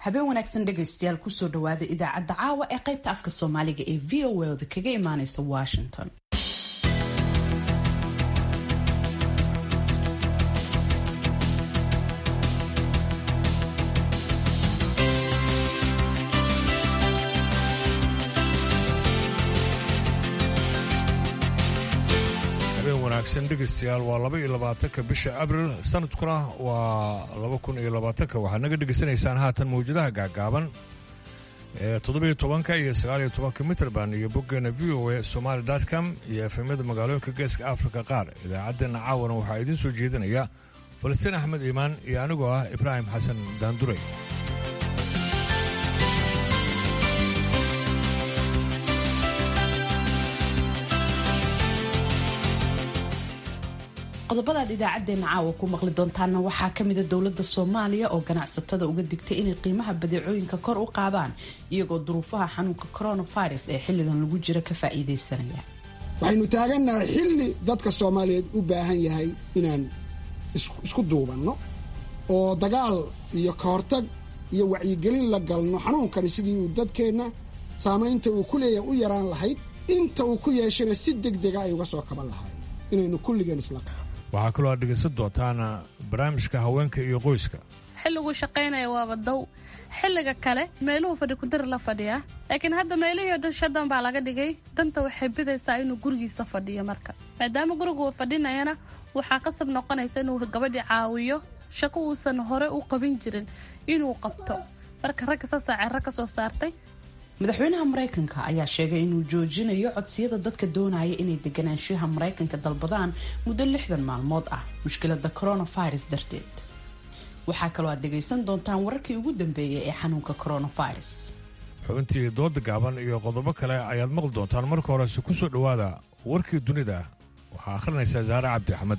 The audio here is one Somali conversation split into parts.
habeen wanaagsan dhegaystayaal kusoo dhawaada idaacadda caawa ee qaybta afka soomaaliga ee v o oda kaga imaaneysa washington wanaagsan dhegaystayaal waa laba iyo labaatanka bisha abril sanadkuna waa laba kun iyo labaatanka waxaad naga dhegaysanaysaan haatan mawjadaha gaagaaban ee toddobiyo tobanka iyo sagaaliyo tobanka mitrband iyo boggeena v o a somaali com iyo efemyada magaalooyinka geeska afrika qaar idaacaddeenna caawana waxaa idiin soo jeedinaya falastiin axmed iimaan iyo anigoo ah ibraahim xasan daanduray qodobadaad idaacadeena caawa ku maqli doontaana waxaa kamida dowlada soomaaliya oo ganacsatada uga digtay inay qiimaha badeecooyinka kor u qaadaan iyagoo duruufaha xanuunka coronavirus ee xilligan lagu jira ka faa'iidaysanaya waxaynu taagannahay xilli dadka soomaaliyeed u baahan yahay inaan isku duubanno oo dagaal iyo kahortag iyo wacyigelin la galno xanuunkani sidii uu dadkeenna saamaynta uu ku leeyahay u yaraan lahayd inta uu ku yeeshana si deg dega ay uga soo kaban lahayn inaynu kulligeen isla waxaa kaloo aad dhegaysan doontaan barnaamijka haweenka iyo qoyska xilliguu shaqaynaya waaba dow xilliga kale meeluhu fadhi kudari la fadhiyaa laakiin hadda meelihii o dhan shadan baa laga dhigay danta waxay bidaysaa inuu gurigiisa fadhiyo marka maadaama gurigu fadhinayana waxaa qasab noqonaysa inuu gabadhii caawiyo shaqo uusan hore u qabin jirin inuu qabto marka ragga saasaa cero ka soo saartay madaxweynaha maraykanka ayaa sheegay inuu joojinayo codsiyada dadka doonaya inay deganaanshaha maraykanka dalbadaan muddo lixdan maalmood ah mushkilada coronavirus darteed waxaa kaloo aad dhegaysan doontaan wararkii ugu dambeeyay ee xanuunka coronavirus xubintii dooda gaaban iyo qodobo kale ayaad maqli doontaan marka horese ku soo dhowaada warkii dunida waxaa akhrinaysaa saare cabdi axmed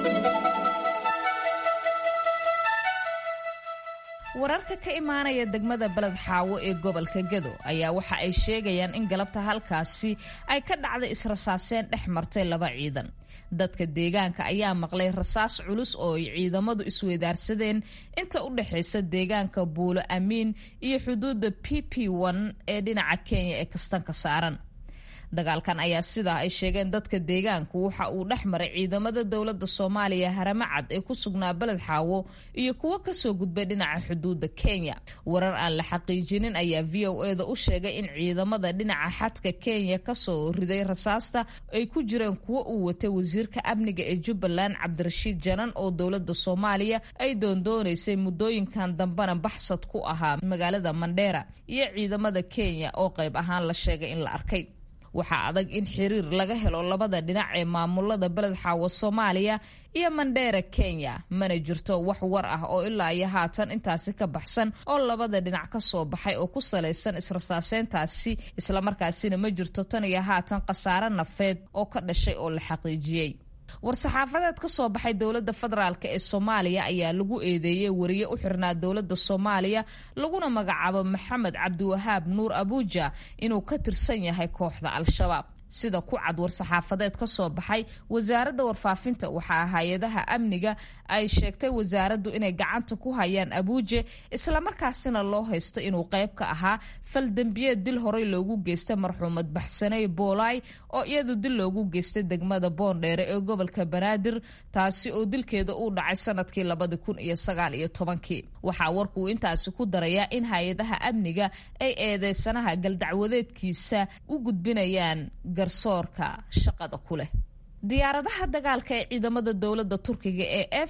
wararka ka imaanaya degmada beled xaawo ee gobolka gedo ayaa waxa ay sheegayaan in galabta halkaasi ay ka dhacday israsaaseen dhex martay laba ciidan dadka deegaanka ayaa maqlay rasaas culus oo ay ciidamadu isweydaarsadeen inta u dhexaysa deegaanka buulo amiin iyo xuduudda p p n ee dhinaca kenya ee kastanka saaran dagaalkan ayaa sidaa ay sheegeen dadka deegaanku waxa uu dhex maray ciidamada dowladda soomaaliya haramacad ee ku sugnaa beled xaawo iyo kuwo kasoo gudbay dhinaca xuduudda kenya warar aan la xaqiijinin ayaa v o e da u sheegay in ciidamada dhinaca xadka kenya kasoo riday rasaasta ay ku jireen kuwo uu watay wasiirka amniga ee jubbaland cabdirashiid janan oo dowladda soomaaliya ay doondoonaysay muddooyinkan dambena baxsad ku ahaa magaalada mandheera iyo ciidamada kenya oo qayb ahaan la sheegay in la arkay waxaa adag in xiriir laga helo labada dhinac ee maamulada beled xaawo soomaaliya iyo mandheera kenya mana jirto wax war ah oo ilaa iyo haatan intaasi ka baxsan oo labada dhinac ka soo baxay oo ku salaysan israsaaseyntaasi islamarkaasina ma jirto tan iyo haatan khasaare nafeed oo ka dhashay oo la xaqiijiyey war-saxaafadeed ka soo baxay dowladda federaalk ee soomaaliya ayaa lagu eedeeyey wariye u xirnaa dowladda soomaaliya laguna magacaabo maxamed cabdiwahaab nuur abuuja inuu ka tirsan yahay kooxda al-shabaab sida ku cad war-saxaafadeed ka soo baxay wasaaradda warfaafinta waxaa hay-adaha amniga ay sheegtay wasaaraddu inay gacanta ku hayaan abuuje islamarkaasina loo haysto inuu qayb ka ahaa faldembiyeed dil horey loogu geystay marxuumad baxsaney boolay oo iyadu dil loogu geystay degmada boondheere ee gobolka banaadir taasi oo dilkeeda uu dhacay sanadkii labadi kun iyo sagaal iyo tobankii waxaa warkuu intaasi ku darayaa in hay-adaha amniga ay eedeysanaha galdacwadeedkiisa u gudbinayaan garsoorka shaqada ku leh diyaaradaha dagaalka ee ciidamada dowladda turkiga ee f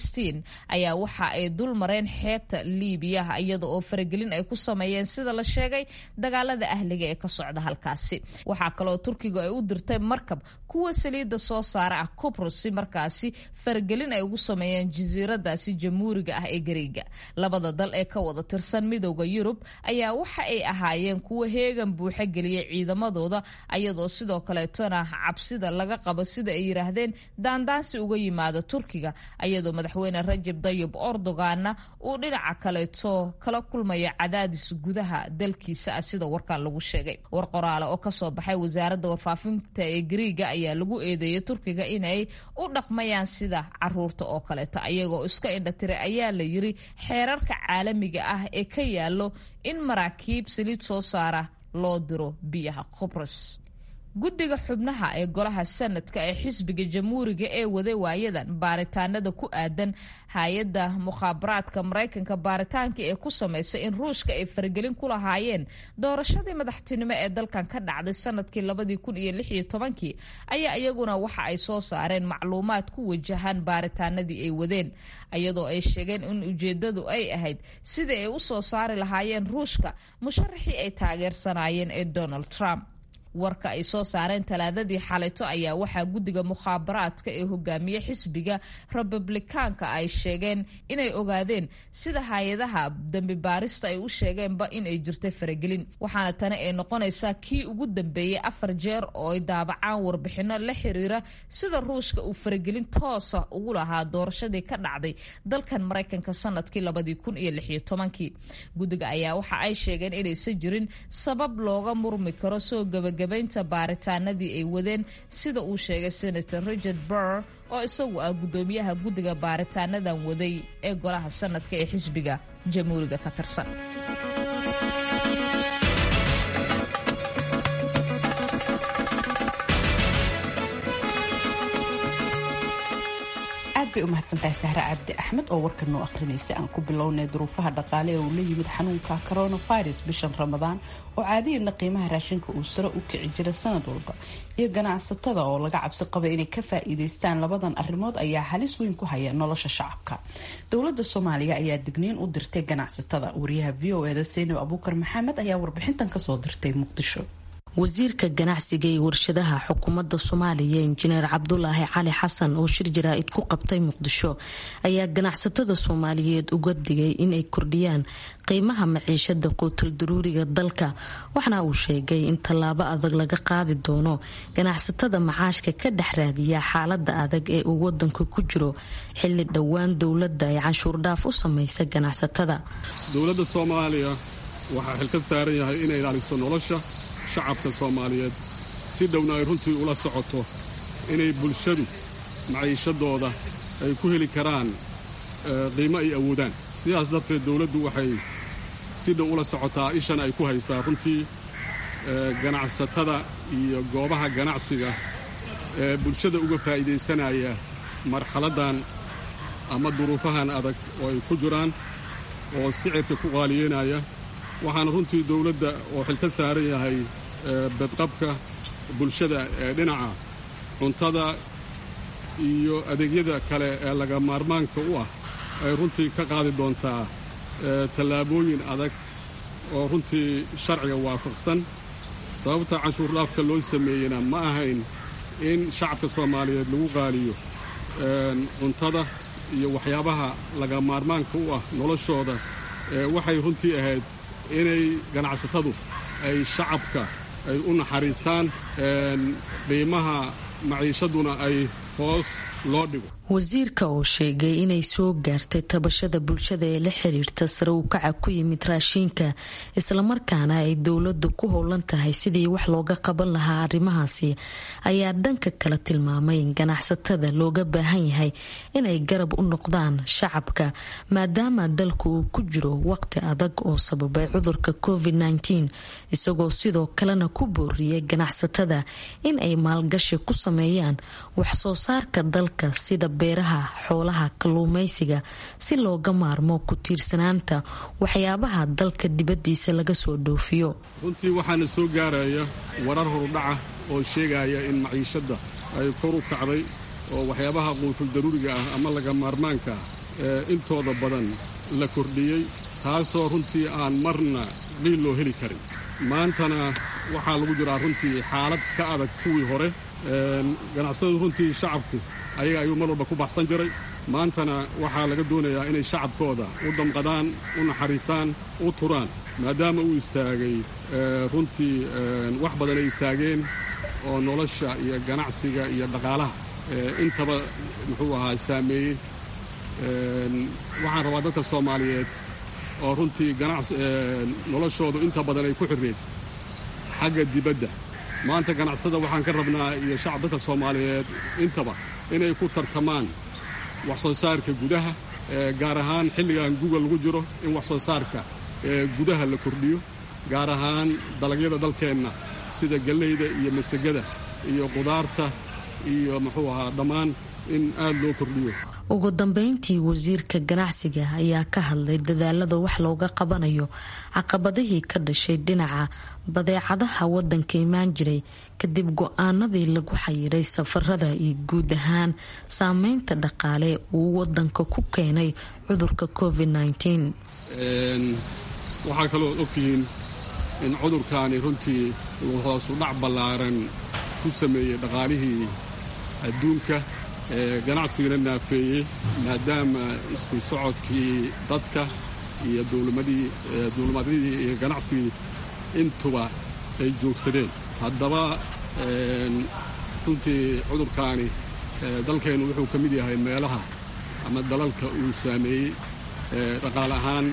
ayaa waxa ay dul mareen xeebta liibiya iyada oo faragelin ay ku sameeyeen sida la sheegay dagaalada ahliga ee ka socda halkaasi waxaa kaloo turkiga ay u dirtay markab kuwa saliidda soo saara ah cobros si markaasi faragelin ay ugu sameeyeen jasiiradaasi jamhuuriga ah ee gariiga labada dal ee ka wada tirsan midooda yurub ayaa waxa ay ahaayeen kuwa heegan buuxa geliyay ciidamadooda ayadoo sidoo kaleetona cabsida laga qabo sida ay yidhaahdeen daandaansi uga yimaada turkiga ayadoo madaxweyne rajab dayib erdoganna uu dhinaca kaleeto kala kulmaya cadaadis gudaha dalkiisa ah sida warkan lagu sheegay war qoraale oo kasoo baxay wasaaradda warfaafinta ee gariiga ayaa lagu eedeeyay turkiga inay u dhaqmayaan sida caruurta oo kaleeto ayagoo iska indhatiray ayaa la yiri xeerarka caalamiga ah ee ka yaalo in maraakiib saliid soo saara loo diro biyaha qobros guddiga xubnaha ee golaha sanadka ee xisbiga jamhuuriga ee waday waayadan baaritaanada ku aadan hay-adda mukhaabaraadka maraykanka baaritaanka ee ku samaysa in ruushka ay faragelin ku lahaayeen doorashadii madaxtinimo ee dalkan ka dhacday sanadkii labadii kun iyo lix iyo tobankii ayaa iyaguna waxa ay soo saareen macluumaad ku wajahan baaritaanadii ay wadeen iyadoo ay sheegeen in ujeedadu ay ahayd sidai ay u soo saari lahaayeen ruushka musharaxii ay taageersanaayeen ee donald trump warka ay soo saareen talaadadii xalito ayaa waxaa guddiga mukhaabaraadka ee hogaamiye xisbiga republikaanka ay sheegeen inay ogaadeen sida hay-adaha dambi baarista ay u sheegeenba inay jirtay faragelin waxaana tani ay noqonaysaa kii ugu dambeeyey afar jeer oo ay daabacaan warbixino la xiriira sida ruushka uu faragelin toosa ugu lahaa doorashadii ka dhacday dalkan maraykanka sanadkii labadii kun iyo lix iyo tobankii guddiga ayaa waxa ay sheegeen inaysan jirin sabab looga murmi karo soo gabag gabaynta baaritaanadii ay wadeen sida uu sheegay senator richard burr oo isagu ah guddoomiyaha guddiga baaritaanadan waday ee golaha sanadka ee xisbiga jamhuuriga ka tirsan aad bay u mahadsantahay sahre cabdi axmed oo warkan noo akhrinaysa aan ku bilownay duruufaha dhaqaale ee uu la yimid xanuunka coronavirus bishan ramadaan oo caadiyana qiimaha raashinka uu sare u kici jira sanad walba iyo ganacsatada oo laga cabsi qaba inay ka faa'iidaystaan labadan arrimood ayaa halis weyn ku haya nolosha shacabka dowladda soomaaliya ayaa digniin u dirtay ganacsatada wariyaha v o eda saynab abuukar maxamed ayaa warbixintan kasoo dirtay muqdisho wasiirka ganacsiga iyo warshadaha xukuumadda soomaaliya injineer cabdulaahi cali xasan oo shir jaraa'id ku qabtay muqdisho ayaa ganacsatada soomaaliyeed uga digay inay kordhiyaan qiimaha maciishada quutul daruuriga dalka waxaana uu sheegay in tallaabo adag laga qaadi doono ganacsatada macaashka ka dhex raadiya xaalada adag ee uu wadanka ku jiro xili dhowaan dowladda ay canshuurdhaaf u samaysa ganacsatada dowladda soomaaliya waxaa xilka saaran yahay inay ilaaliso nolosha shacabka soomaaliyeed si dhowna ay runtii ula socoto inay bulshadu maciishadooda ay ku heli karaan qiimo ay awoodaan sidaas darteed dowladdu waxay si dhow ula socotaa ishan ay ku haysaa runtii ganacsatada iyo goobaha ganacsiga ee bulshada uga faa'iidaysanaya marxaladdan ama duruufahan adag oo ay ku jiraan oo sicirka ku qaaliyeynaya waxaana runtii dowladda oo xil ka saaran yahay badqabka bulshada ee dhinaca cuntada iyo adeegyada kale ee laga maarmaanka u ah ay runtii ka qaadi doontaa tallaabooyin adag oo runtii sharciga waafaqsan sababta canshuurdhaafka loo sameeyena ma ahayn in shacabka soomaaliyeed lagu qaaliyo cuntada iyo waxyaabaha laga maarmaanka u ah noloshooda waxay runtii ahayd inay ganacsatadu ay shacabka ay u naxariistaan qiimaha maciishaduna ay hoos loo dhigo wasiirka oo sheegay inay soo gaartay tabashada bulshada ee la xiriirta sare u kaca ku yimid raashiinka islamarkaana ay dowladdu ku howlan tahay sidii wax looga qaban lahaa arrimahaasi ayaa dhanka kale tilmaamay in ganacsatada looga baahan yahay inay garab u noqdaan shacabka maadaama dalku uu ku jiro waqti adag oo sababay cudurka covid -19 isagoo sidoo kalena ku booriyay ganacsatada in ay maalgashi ku sameeyaan wax soo saarka dalka sida beeraha xoolaha kalluumaysiga si looga maarmo ku tiirsanaanta waxyaabaha dalka dibaddiisa laga soo dhoofiyo runtii waxaana soo gaaraya warar horudhaca oo sheegaya in maciishadda ay kor u kacday oo waxyaabaha quutul daruuriga ah ama laga maarmaanka ee intooda badan la kordhiyey taasoo runtii aan marna qiil loo heli karin maantana waxaa lagu jiraa runtii xaalad ka adag kuwii hore ganacsatadu runtii shacabku ayaga ayuu mar walba ku baxsan jiray maantana waxaa laga doonayaa inay shacabkooda u damqadaan u naxariistaan u turaan maadaama uu istaagay runtii wax badan ay istaageen oo nolosha iyo ganacsiga iyo dhaqaalaha intaba muxuu ahaa saameeyey waxaan rabaa dadka soomaaliyeed oo runtii noloshoodu inta badan ay ku xirreed xagga dibadda maanta ganacsatada waxaan ka rabnaa iyo shacab dadka soomaaliyeed intaba inay ku tartamaan wax soo saarka gudaha gaar ahaan xilligan guga lagu jiro in wax soo saarka gudaha la kordhiyo gaar ahaan dalagyada dalkeenna sida gallayda iyo masagada iyo qudaarta iyo muxuu ahaa dhammaan in aad loo kordhiyo ugu dambeyntii wasiirka ganacsiga ayaa ka hadlay dadaalada wax looga qabanayo caqabadihii ka dhashay dhinaca badeecadaha wadanka imaan jiray kadib go-aanadii lagu xayiray safarada iyo guud ahaan saameynta dhaqaale uu wadanka ku keenay cudurka covid waxaa kaloo ogtihiin in cudurkaani runtii uu hoosu dhac ballaaran ku sameeyey dhaqaalihii adduunka ganacsigana naafeeyey maadaama isku socodkii dadka iyo duulimadyadii iyo ganacsigii intuba ay joogsadeen haddaba runtii cudurkaani dalkeennu wuxuu ka mid yahay meelaha ama dalalka uu saameeyey dhaqaal ahaan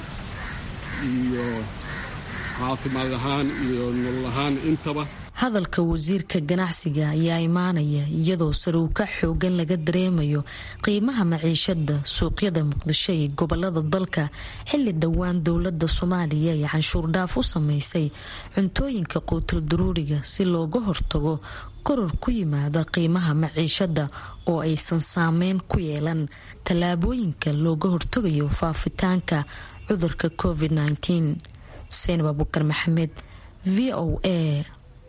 iyo caafimaad ahaan iyo nolol ahaan intaba hadalka wasiirka ganacsiga ayaa imaanaya iyadoo saruuka xoogan laga dareemayo qiimaha maciishada suuqyada muqdisho iyo gobolada dalka xilli dhowaan dowlada soomaaliya ay canshuur dhaaf u sameysay cuntooyinka quutal daruuriga si looga hortago koror ku yimaada qiimaha maciishada oo aysan saameyn ku yeelan tallaabooyinka looga hortagayo faafitaanka cudurka covid seinab abukar maxamed v o a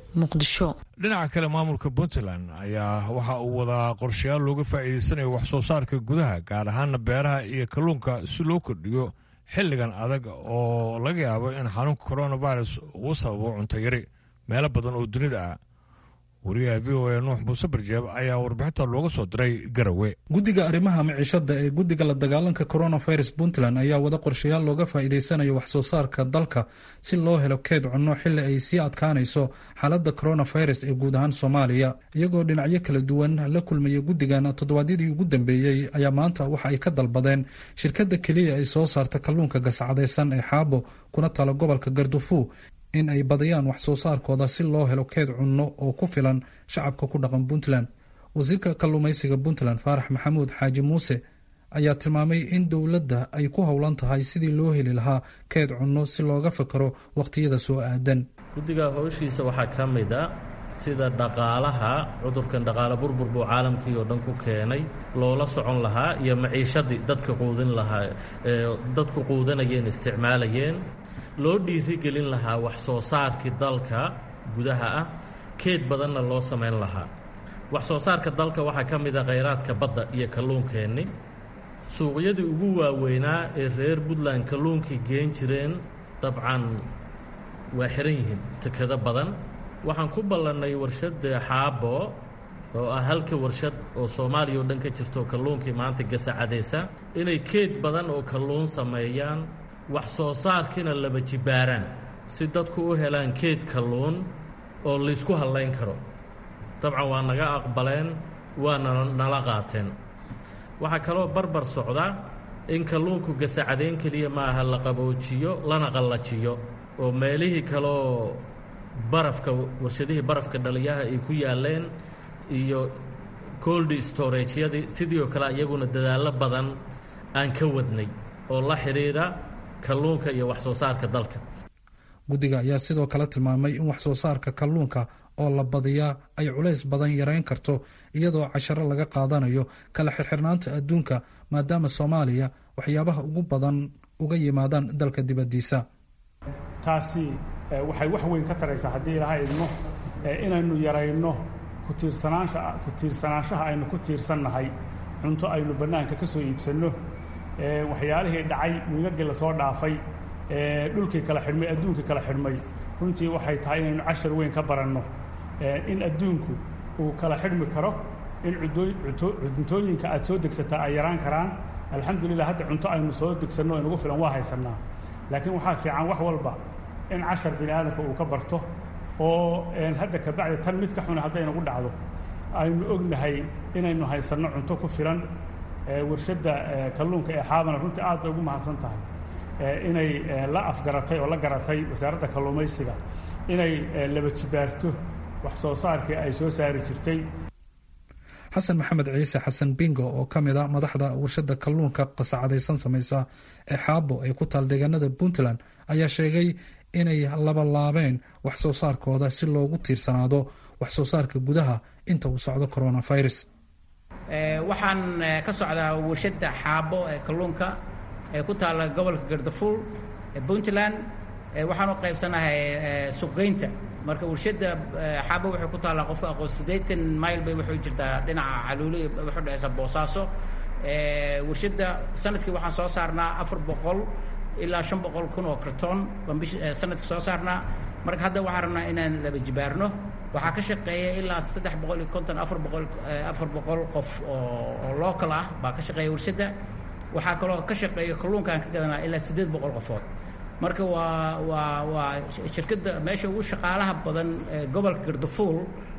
dhinaca kale maamulka puntland ayaa waxa uu wadaa qorshayaal looga faa'iidaysanayo wax soo saarka gudaha gaar ahaana beeraha iyo kalluunka si loo kordhiyo xilligan adag oo laga yaabo in xanuunka coronavirus uu sababo cuntayari meelo badan oo dunida ah wariyaha v o a nuux muuse barjeeb ayaa warbixinta looga soo diray garawe guddiga arrimaha maciishada ee guddiga la dagaalanka coronavirus puntland ayaa wada qorshayaal looga faa'iidaysanayo wax soo saarka dalka si loo helo keed cunno xilli ay sii adkaanayso xaaladda coronavirus ee guud ahaan soomaaliya iyagoo dhinacyo kala duwan la kulmaya guddigan toddobaadyadii ugu dambeeyey ayaa maanta waxa ay ka dalbadeen shirkadda keliya ay soo saarta kalluunka gascadaysan ee xaabo kuna tala gobolka gardufu in ay badiyaan wax soo saarkooda si loo helo keed cunno oo ku filan shacabka ku dhaqan puntland wasiirka kalluumaysiga puntland faarax maxamuud xaaji muuse ayaa tilmaamay in dowladda ay ku howlan tahay sidii loo heli lahaa keed cunno si looga fakaro wakhtiyada soo aadan guddiga howshiisa waxaa ka mid a sida dhaqaalaha cudurkan dhaqaale burbur buu caalamkii oo dhan ku keenay loola socon lahaa iyo maciishadii dadka quudin lahaa dadku quudanayeen isticmaalayeen loo dhiirigelin lahaa wax soo saarkii dalka gudaha ah keed badanna loo samayn lahaa wax soo saarka dalka waxaa ka mid a khayraadka badda iyo kalluunkeenni suuqyadii ugu waaweynaa ee reer puntland kalluunkii geen jireen dabcan waa xihan yihiin tekado badan waxaan ku ballannay warshadda xaabo oo ah halka warshad oo soomaaliya oo dhan ka jirto kalluunkii maanta gasacadaysa inay keed badan oo kalluun sameeyaan wax soo saarkiina laba jibbaaraan si dadku u helaan keed kalluun oo laysku hallayn karo dabcan waa naga aqbaleen waana nala qaateen waxaa kaloo barbar socda in kalluunku gasacadayn keliya maaha la qaboojiyo lana qallajiyo oo meelihii kaleoo barafka warshadihii barafka dhaliyaha ay ku yaalleen iyo coldi storageyadii sidii oo kale iyaguna dadaallo badan aan ka wadnay oo la xidhiidha kalluunka iyo wax soo saarka dalka guddiga ayaa sidoo kale tilmaamay in wax soo saarka kalluunka oo la badiyaa ay culays badan yarayn karto iyadoo casharo laga qaadanayo kala xirxirnaanta adduunka maadaama soomaaliya waxyaabaha ugu badan uga yimaadaan dalka dibaddiisa taasi waxay wax weyn ka taraysaa haddii ilaha idmo inaynu yarayno kutiirsanaansha ku tiirsanaanshaha aynu ku tiirsannahay cunto aynu bannaanka ka soo iibsanno waxyaalihii dhacay wiigagii lasoo dhaafay dhulkii kala xidhmay adduunkii kala xidhmay runtii waxay tahay inaynu cashar weyn ka baranno in adduunku uu kala xidhmi karo in cuntooyinka aad soo degsataa ay yaraan karaan alxamdulilah hadda cunto aynu soo degsanno inugu filan waa haysannaa laakiin waxaa fiican wax walba in cashar bini aadamka uu ka barto oo hadda kabacdi tan mid ka xuna hadday nagu dhacdo aynu ognahay inaynu haysanno cunto ku filan warshadda kalluunka ee xaabana runtii aad bay ugu mahadsan tahay inay la afgaratay oo la garatay wasaaradda kalluumaysiga inay laba jibaarto wax soo saarkii ay soo saari jirtay xasan maxamed ciise xasan bingo oo ka mid a madaxda warshadda kalluunka qasacadaysan samaysa ee xaabo ee ku taal deegaanada puntland ayaa sheegay inay labalaabeen wax soo saarkooda si loogu tiirsanaado wax soo saarka gudaha inta uu socdo coronavirus waxaan ka socdaa warshadda xaabo ee kalluunka ee ku taalla gobolka gardafuul ee puntland waxaan u qaybsanahay suuqgeynta marka warshadda xaabo waxay ku taallaa qofka aqoon siddeetan mile bay waxay jirtaa dhinaca caluuli waxay dhexaysa boosaaso warshadda sanadkii waxaan soo saarnaa afar boqol ilaa shan boqol kun oo karton baan bish sanadkii soo saarnaa marka hadda waxaan rabnaa inaan laba jibaarno waxaa ka shaqeeya ilaa saddex boqol iyo konton afar boqol afar boqol qof oo oo local ah baa ka shaqeeya warshadda waxaa kaloo ka shaqeeya kalluunkaan ka gadanaa ilaa siddeed boqol qofood marka waa waa waa shirkadda meesha ugu shaqaalaha badan gobolka gardafuul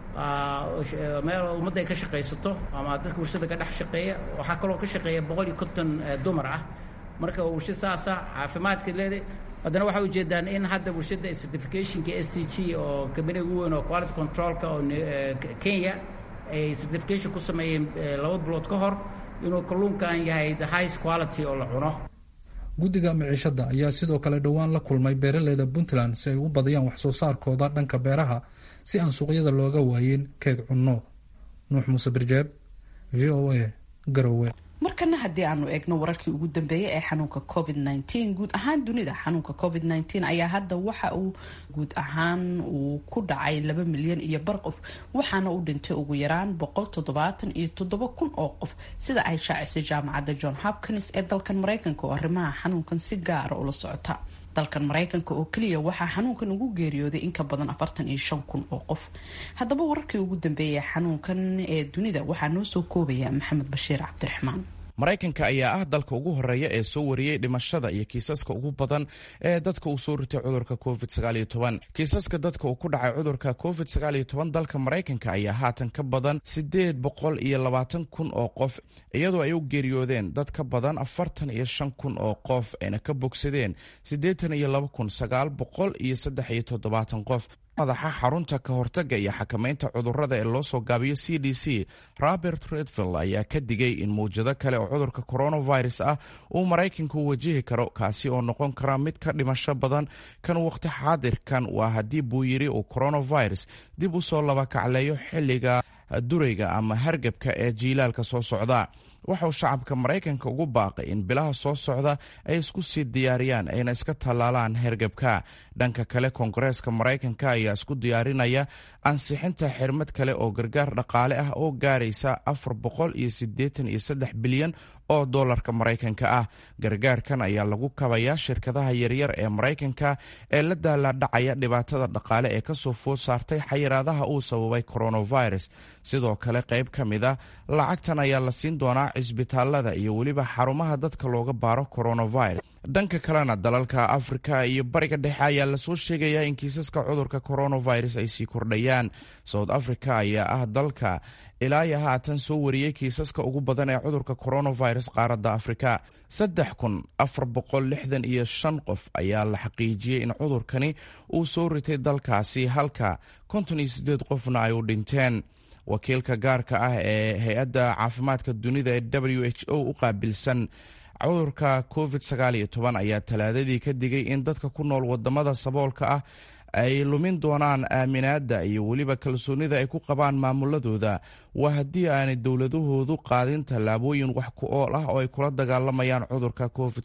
meel ummadda ay ka shaqaysato ama dadka warshadda ka dhex shaqeeya waxaa kaloo ka shaqeeya boqol iyo konton dumar ah marka warshad saasa caafimaadka leedahay haddana waxay ujeedaan in hadda warshadda certificationka s t g oo kabaniga ugu weyn oo quality controlka oo kenya ay certification ku sameeyeen laba bilood ka hor inuu kalluunkan yahay the highest quality oo la cuno guddiga miciishadda ayaa sidoo kale dhowaan la kulmay beeraleyda puntland si ay u badiyaan wax soo saarkooda dhanka beeraha si aan suuqyada looga waayin keed cunno nuux muuse birjeeb v o a garowe markana haddii aanu eegno wararkii ugu dambeeyay ee xanuunka covid nteen guud ahaan dunida xanuunka covid nteen ayaa hadda waxa uu guud ahaan uu ku dhacay laba milyan iyo bar qof waxaana u dhintay ugu yaraan boqol toddobaatan iyo toddoba kun oo qof sida ay shaacisay jaamacadda john hopkins ee dalkan mareykanka oo arrimaha xanuunkan si gaara ula socota dalkan mareykanka oo keliya waxaa xanuunkan ugu geeriyooday in ka badan afartan iyo shan kun oo qof haddaba wararkii ugu dambeeyay xanuunkan ee dunida waxaa noo soo koobaya maxamed bashiir cabdiraxmaan maraykanka ayaa ah dalka ugu horeeya ee soo wariyey dhimashada iyo kiisaska ugu badan ee dadka uu soo ritay cudurka covid kiisaska dadka uu ku dhacay cudurka covid dalka maraykanka ayaa haatan ka badan sideed boqol iyo labaatan kun oo qof iyadoo ay u geeriyoodeen dad ka badan afartan iyo shan kun oo qof ayna ka bogsadeen siddeetan iyo laba kun sagaal boqol iyo saddex iyo toddobaatan qof madaxa xarunta ka hortagga iyo xakamaynta cudurrada ee loo soo gaabiyo c d c robert redfield ayaa ka digay in mawjado kale oo cudurka coronavirus ah uu maraykanku wajihi karo kaasi oo noqon kara mid ka dhimasho badan kan waqti xaadirkan waa haddii buu yidhi uu coronavirus dib u soo laba kacleeyo xilliga durayga ama hargebka ee jiilaalka soo socda waxauu shacabka maraykanka ugu baaqay in bilaha soo socda ay isku sii diyaariyaan ayna iska tallaalaan hergebka dhanka kale koongareeska maraykanka ayaa isku diyaarinaya ansixinta xirmad kale oo gargaar dhaqaale ah oo gaaraysa afar boqol iyo siddeetan iyo saddex bilyan oo doolarka maraykanka ah gargaarkan ayaa lagu kabayaa shirkadaha yaryar ee maraykanka ee la daalaadhacaya dhibaatada dhaqaale ee kasoo food saartay xayiraadaha uu sababay coronavirus sidoo kale qayb ka mid a lacagtan ayaa la siin doonaa cisbitaalada iyo weliba xarumaha dadka looga baaro coronavirus dhanka kalena dalalka afrika iyo bariga dhexe ayaa lasoo sheegayaa in kiisaska cudurka coronavirus ay sii kordhayaan south africa ayaa ah dalka ilaa iyo haatan soo wariyey kiisaska ugu badan ee cudurka coronavirus qaaradda afrika saddex kun afar boqol lixdan iyo shan qof ayaa la xaqiijiyey in cudurkani uu soo ritay dalkaasi halka konton iyo siddeed qofna ay u dhinteen wakiilka gaarka ah ee hay-adda caafimaadka dunida ee w h o u qaabilsan cudurka covid ayaa talaadadii ka digay in dadka ku nool wadamada saboolka ah ay lumin doonaan aaminaadda iyo weliba kalsoonida ay ku qabaan maamuladooda waa haddii aanay dowladahoodu qaadin tallaabooyin wax ku ool ah oo ay kula dagaalamayaan cudurka covid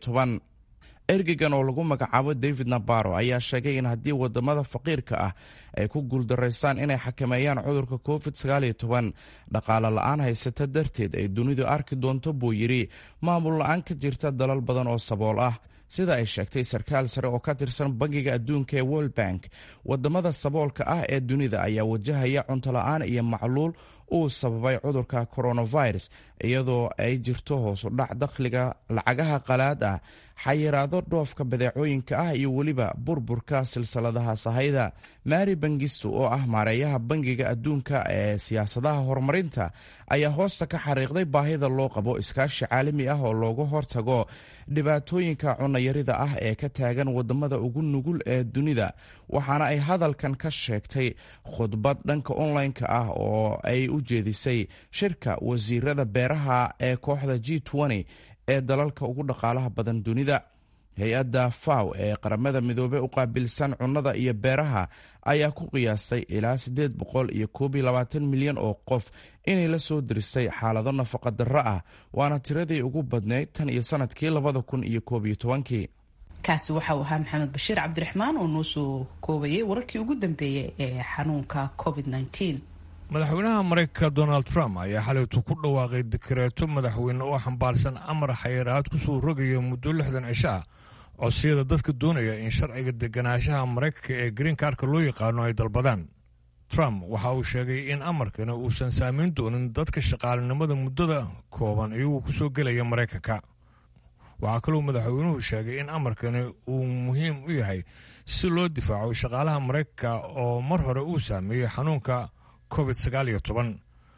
ergegan oo lagu magacaabo david nabaro ayaa sheegay in haddii wadamada faqiirka ah ay ku guuldaraystaan inay xakameeyaan cudurka covid dhaqaale la-aan haysata darteed ay dunidu arki doonto buu yidhi maamul la-aan ka jirta dalal badan oo sabool ah sida ay sheegtay sarkaal sare oo ka tirsan bangiga adduunka ee world bank wadamada saboolka ah ee dunida ayaa wajahaya cunto la-aan iyo macluul uu sababay cudurka coronavirus iyadoo ay jirto hoosu dhac dakhliga lacagaha qalaad ah xayiraado dhoofka badeecooyinka ah iyo weliba burburka silsiladaha sahayda mari bangisto oo ah maareeyaha bangiga adduunka ee siyaasadaha horumarinta ayaa hoosta ka xariiqday baahida loo qabo iskaashi caalami ah oo looga hortago dhibaatooyinka cunayarida ah ee ka taagan wadamada ugu nugul ee dunida waxaana ay hadalkan ka sheegtay khudbad dhanka online-ka ah oo ay u jeedisay shirka wasiirada beeraha ee kooxda g ee dalalka ugu dhaqaalaha badan dunida hay-adda faw ee qaramada midoobey u qaabilsan cunnada iyo beeraha ayaa ku qiyaastay ilaa siddeed boqol iyo koob iyo labaatan milyan oo qof inay la soo diristay xaalado nafaqa darro ah waana tiradii ugu badnayd tan iyo sanadkii labada kun iyo koob iyo tobankii kaasi waxa uu ahaa maxamed bashiir cabdiraxmaan oo noo soo koobayay wararkii ugu dambeeyey ee xanuunka covid -19. madaxweynaha maraykanka donald trump ayaa xalaytu ku dhawaaqay dikareeto madaxweyne oo xambaarsan amar xayiraad kusoo rogaya muddo lixdan cisho ah codsiyada dadka doonaya in sharciga deganaanshaha maraykanka ee green karka loo yaqaano ay dalbadaan trump waxa uu sheegay in amarkani uusan saameyn doonin dadka shaqaalinimada muddada kooban iyagoo kusoo gelaya maraykanka waxaa kaloo madaxweynuhu sheegay in amarkani uu muhiim u yahay si loo difaaco shaqaalaha maraykanka oo mar hore uu saameeyey xanuunka covid sagaal iyo toban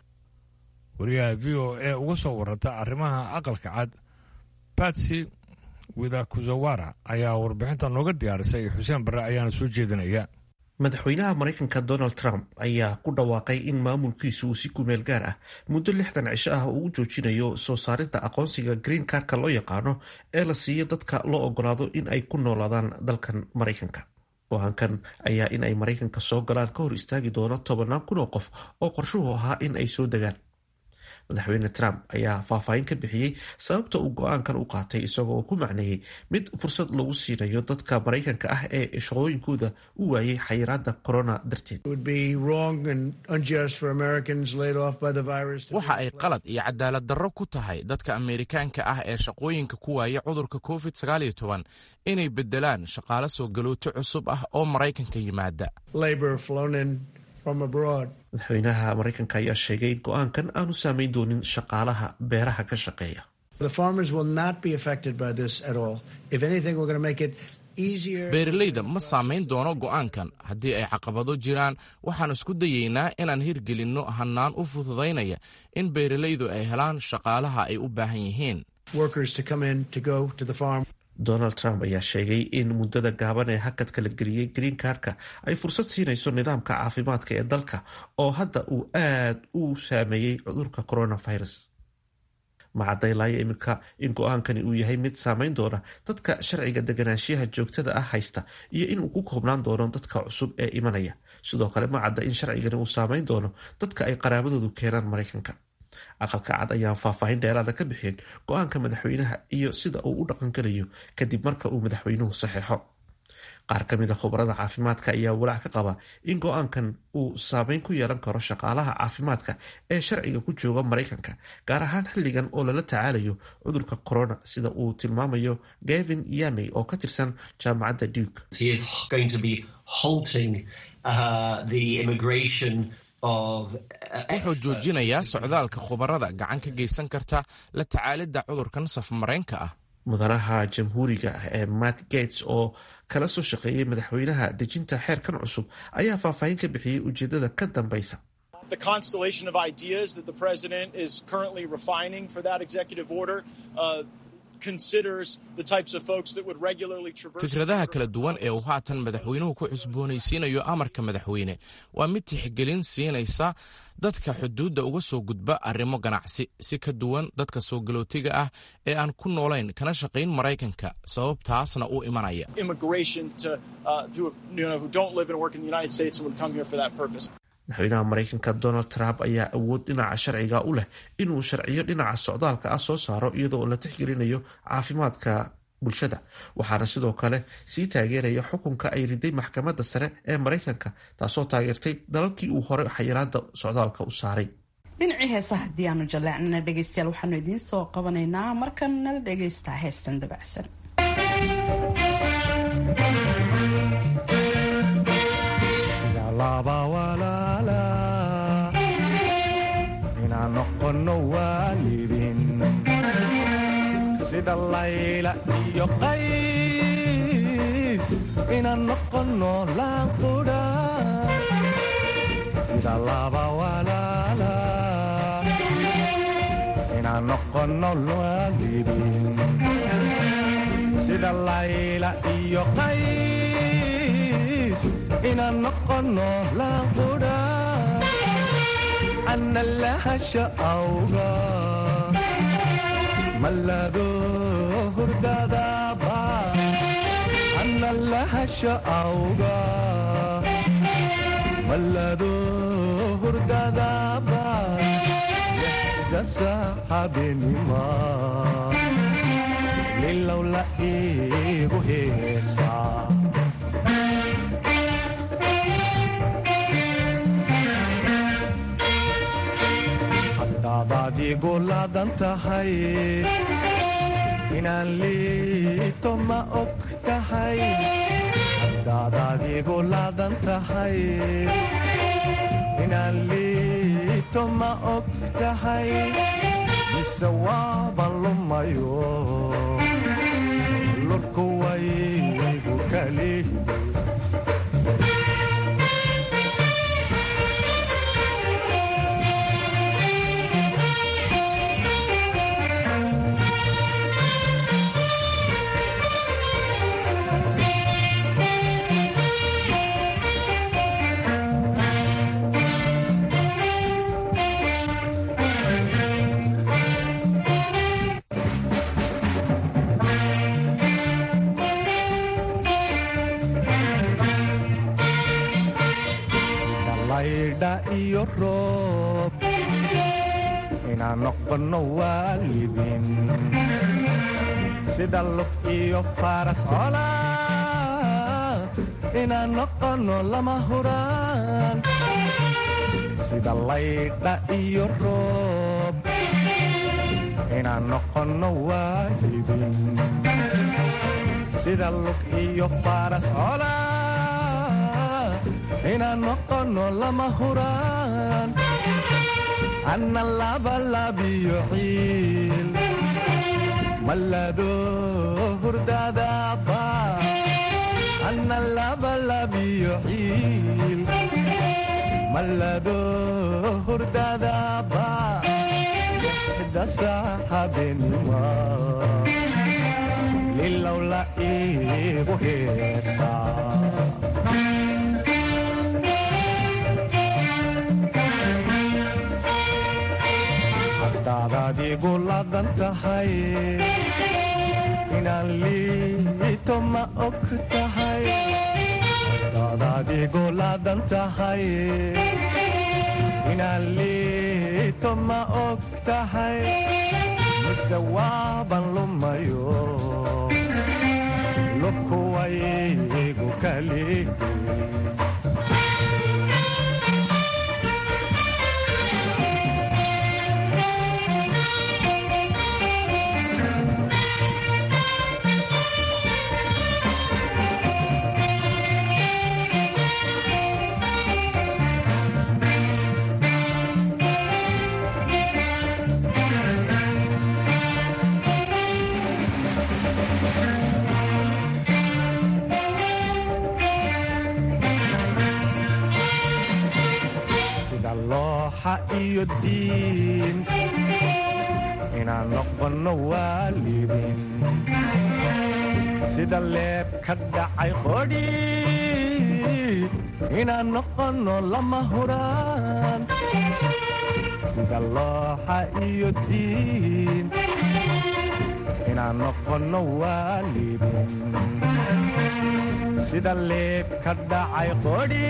wariyaha v o a uga soo waranta arrimaha aqalka cad batsy widakuzawara ayaa warbixinta nooga diyaarisay xuseen barre ayaana soo jeedinaya madaxweynaha maraykanka donald trump ayaa ku dhawaaqay in maamulkiisu uu si kumeel gaar ah muddo lixdan cisho ah uu joojinayo soo saarinta aqoonsiga green karka loo yaqaano ee la siiyo dadka loo ogolaado in ay ku noolaadaan dalkan maraykanka go-aankan ayaa in ay maraykanka soo galaan ka hor istaagi doono tobannaan kun oo qof oo qorshuhu ahaa in ay soo degaan madaxweyne trump ayaa faahfaahin ka bixiyey sababta uu go-aankan u qaatay isagoo ku macneeyey mid fursad lagu siinayo dadka maraykanka ah ee shaqooyinkooda u waayay xayiraada corona darteed waxa ay qalad iyo cadaalad darro ku tahay dadka ameerikaanka ah ee shaqooyinka ku waaya cudurka covid inay bedelaan shaqaale soo galooto cusub ah oo maraykanka yimaada madaxweynaha maraykanka ayaa sheegay in go-aankan aanu saameyn doonin shaqaalaha beeraha ka shaqeeya beeralayda ma saamayn doono go-aankan haddii ay caqabado jiraan waxaan isku dayeynaa inaan hirgelinno hannaan u fududaynaya in beeralaydu ay helaan shaqaalaha ay u baahan yihiin donald trump ayaa sheegay in muddada gaaban ee hakadka la geliyey green karka ay fursad siinayso nidaamka caafimaadka ee dalka oo hadda uu aad u saameeyey cudurka coronavirus macadaylaayo iminka in go-aankani uu yahay mid saameyn doona dadka sharciga deganaanshiyaha joogtada ah haysta iyo inuu ku koobnaan doono dadka cusub ee imanaya sidoo kale ma cadda in sharcigani uu saameyn doono dadka ay qaraabadoodu keenaan maraykanka aqalka cad ayaan faahfaahin dheeraada ka bixin go-aanka madaxweynaha iyo sida uu u dhaqangelayo kadib marka uu madaxweynuhu saxeexo qaar ka mid a khubarada caafimaadka ayaa walaac ka qaba in go-aankan uu saameyn ku yeelan karo shaqaalaha caafimaadka ee sharciga ku jooga maraykanka gaar ahaan xilligan oo lala tacaalayo cudurka corona sida uu tilmaamayo gavin yaney oo ka tirsan jaamacadda duke wuxuu joojinayaa socdaalka khubarada gacan ka geysan karta la tacaalidda cudurkan safmareenka ah mudanaha jamhuuriga ee matt gates oo kala soo shaqeeyay madaxweynaha dejinta xeerkan cusub ayaa faahfaahin ka bixiyey ujeedada ka dambeysa fikradaha kala duwan ee uu haatan madaxweynuhu ku cusboonaysiinayo amarka madaxweyne waa mid tixgelin siinaysa dadka xuduudda uga soo gudba arrimo ganacsi si ka duwan dadka soo galootiga ah ee aan ku noolayn kana shaqayn maraykanka sababtaasna u imanaya madaxweynaha maraykanka donald trump ayaa awood dhinaca sharciga u leh inuu sharciyo dhinaca socdaalka ah soo saaro iyadoo la tixgelinayo caafimaadka bulshada waxaana sidoo kale sii taageeraya xukunka ay riday maxkamadda sare ee maraykanka taasoo taageertay dalalkii uu hore xayiraada socdaalka u saaray dhinacii heesa haddii aanu jaleecnana dhegeystayaal waxaanu idiin soo qabanaynaa markan nala dhegeystaa heestan dabacsan layla iyo qays inaan noqono laanqudha sida laba walaala inaan noqono waalidin sida layla iyo qays inaan noqono laanqudha ana lahasha awga malado hurdadaba ana lahasha awga malado hurdadaba dasa habenima lilowla igu heesaa hadaadaad igu laadan tahay inaan liito ma og tahay hadaadaad igu laadan tahay inaan liito ma og tahay mise waaban lumayo lurku waygu kali laydha iyo roob inaan noqono waalidin sida lug iyo faras cola inaan noqono lama huraan sida laydha iyo roob inaan noqono waalidin sida lug iyo faras cola inaan noqono lama huraan anna labalabiyo ciil malado hurdadaba anna labalabiyo ciil malado hurdadaba dasa habenima lilowla igu heesaa hadaadaad igu laadan tahay inaan liito ma og tahay hadaadaad igu laadan tahay inaan liito ma og tahay mise waaban lumayo lubku waygu kali sida looxa iyo diin inaan noqono waalidin sida leeb ka dhacay qodhi inaan noqono lama huraan sida looxa iyo diin inaan noqono waalidin sida leeb ka dhacay qodhi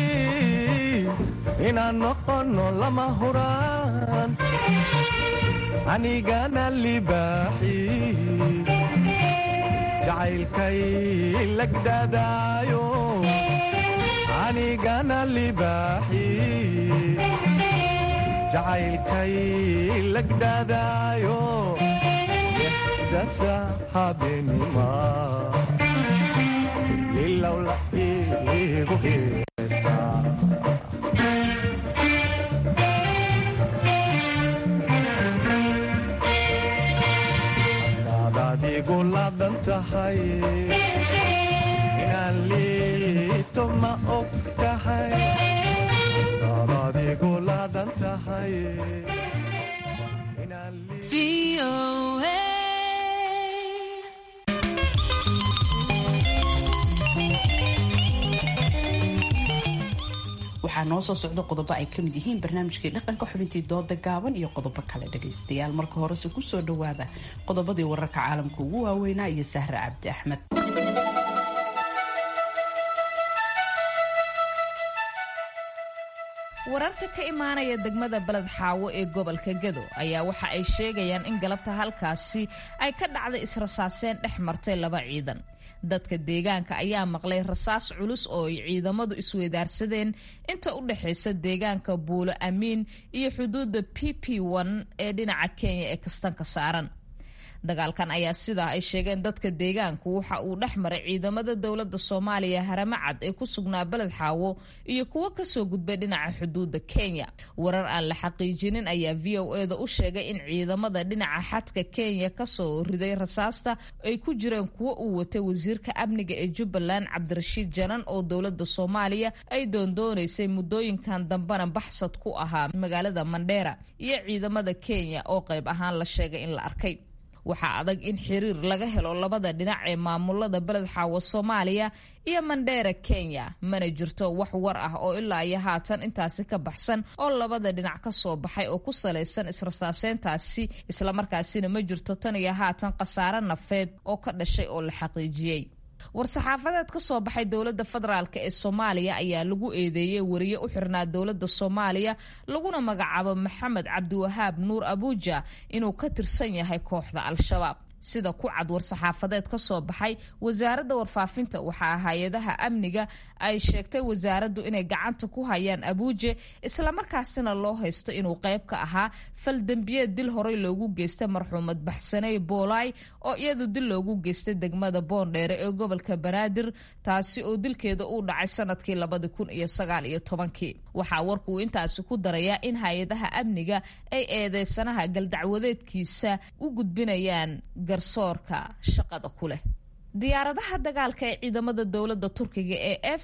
inaan noqono lama huraan anigana libaaxi jacaylkay lagdadaayo anigana libaaxi jacaylkay lagdadaayo dasa habenima ilowla igu heesaa tahay inaan liito ma og tahay daad adigu laadan tahay waxaa noo soo socda qodobo ay kamid yihiin barnaamijkii dhaqanka xubintii dooda gaaban iyo qodobo kale dhagaystayaal marka horese kusoo dhawaada qodobadii wararka caalamka ugu waaweynaa iyo sahre cabdi axmed wararka ka imaanaya degmada beled xaawo ee gobolka gado ayaa waxa ay sheegayaan in galabta halkaasi ay ka dhacday israsaaseen dhex martay laba ciidan dadka deegaanka ayaa maqlay rasaas culus oo ay ciidamadu isweydaarsadeen inta u dhexaysa deegaanka buulo amiin iyo xuduudda p p n ee dhinaca kenya ee kastanka saaran dagaalkan ayaa sidaa ay sheegeen dadka deegaanku waxa uu dhex maray ciidamada dowladda soomaaliya haramacad ee ku sugnaa beled xaawo iyo kuwo kasoo gudbay dhinaca xuduudda kenya warar aan la xaqiijinin ayaa v o eda u sheegay in ciidamada dhinaca xadka kenya kasoo riday rasaasta ay ku jireen kuwo uu watay wasiirka amniga ee jubbaland cabdirashiid janan oo dowladda soomaaliya ay doondoonaysay muddooyinkan dambena baxsad ku ahaa magaalada mandheera iyo ciidamada kenya oo qayb ahaan la sheegay in la arkay waxaa adag in xiriir laga helo labada dhinac ee maamulada beled xaawo soomaaliya iyo mandheera kenya mana jirto wax war ah oo ilaa iyo haatan intaasi ka baxsan oo labada dhinac ka soo baxay oo ku salaysan israsaaseyntaasi islamarkaasina ma jirto tan iyo haatan khasaare nafeed oo ka dhashay oo la xaqiijiyey war-saxaafadeed ka soo baxay dowladda federaalk ee soomaaliya ayaa lagu eedeeyey wariye u xirnaa dowladda soomaaliya laguna magacaabo maxamed cabdiwahaab nuur abuuja inuu ka tirsan yahay kooxda al-shabaab sida ku cad war-saxaafadeed ka soo baxay wasaaradda warfaafinta waxaa hay-adaha amniga ay sheegtay wasaaraddu inay gacanta ku hayaan abuuje islamarkaasina loo haysto inuu qayb ka ahaa faldembiyeed dil horey loogu geystay marxuumad baxsaney boolay oo iyadu dil loogu geystay degmada boondheere ee gobolka banaadir taasi oo dilkeeda uu dhacay sanadkii labadi kun iyo sagaal iyo tobankii waxaa warkuu intaasi ku darayaa in hay-adaha amniga ay eedeysanaha galdacwadeedkiisa u gudbinayaan garsoorka shaqada ku leh diyaaradaha dagaalka ee ciidamada dowladda turkiga ee f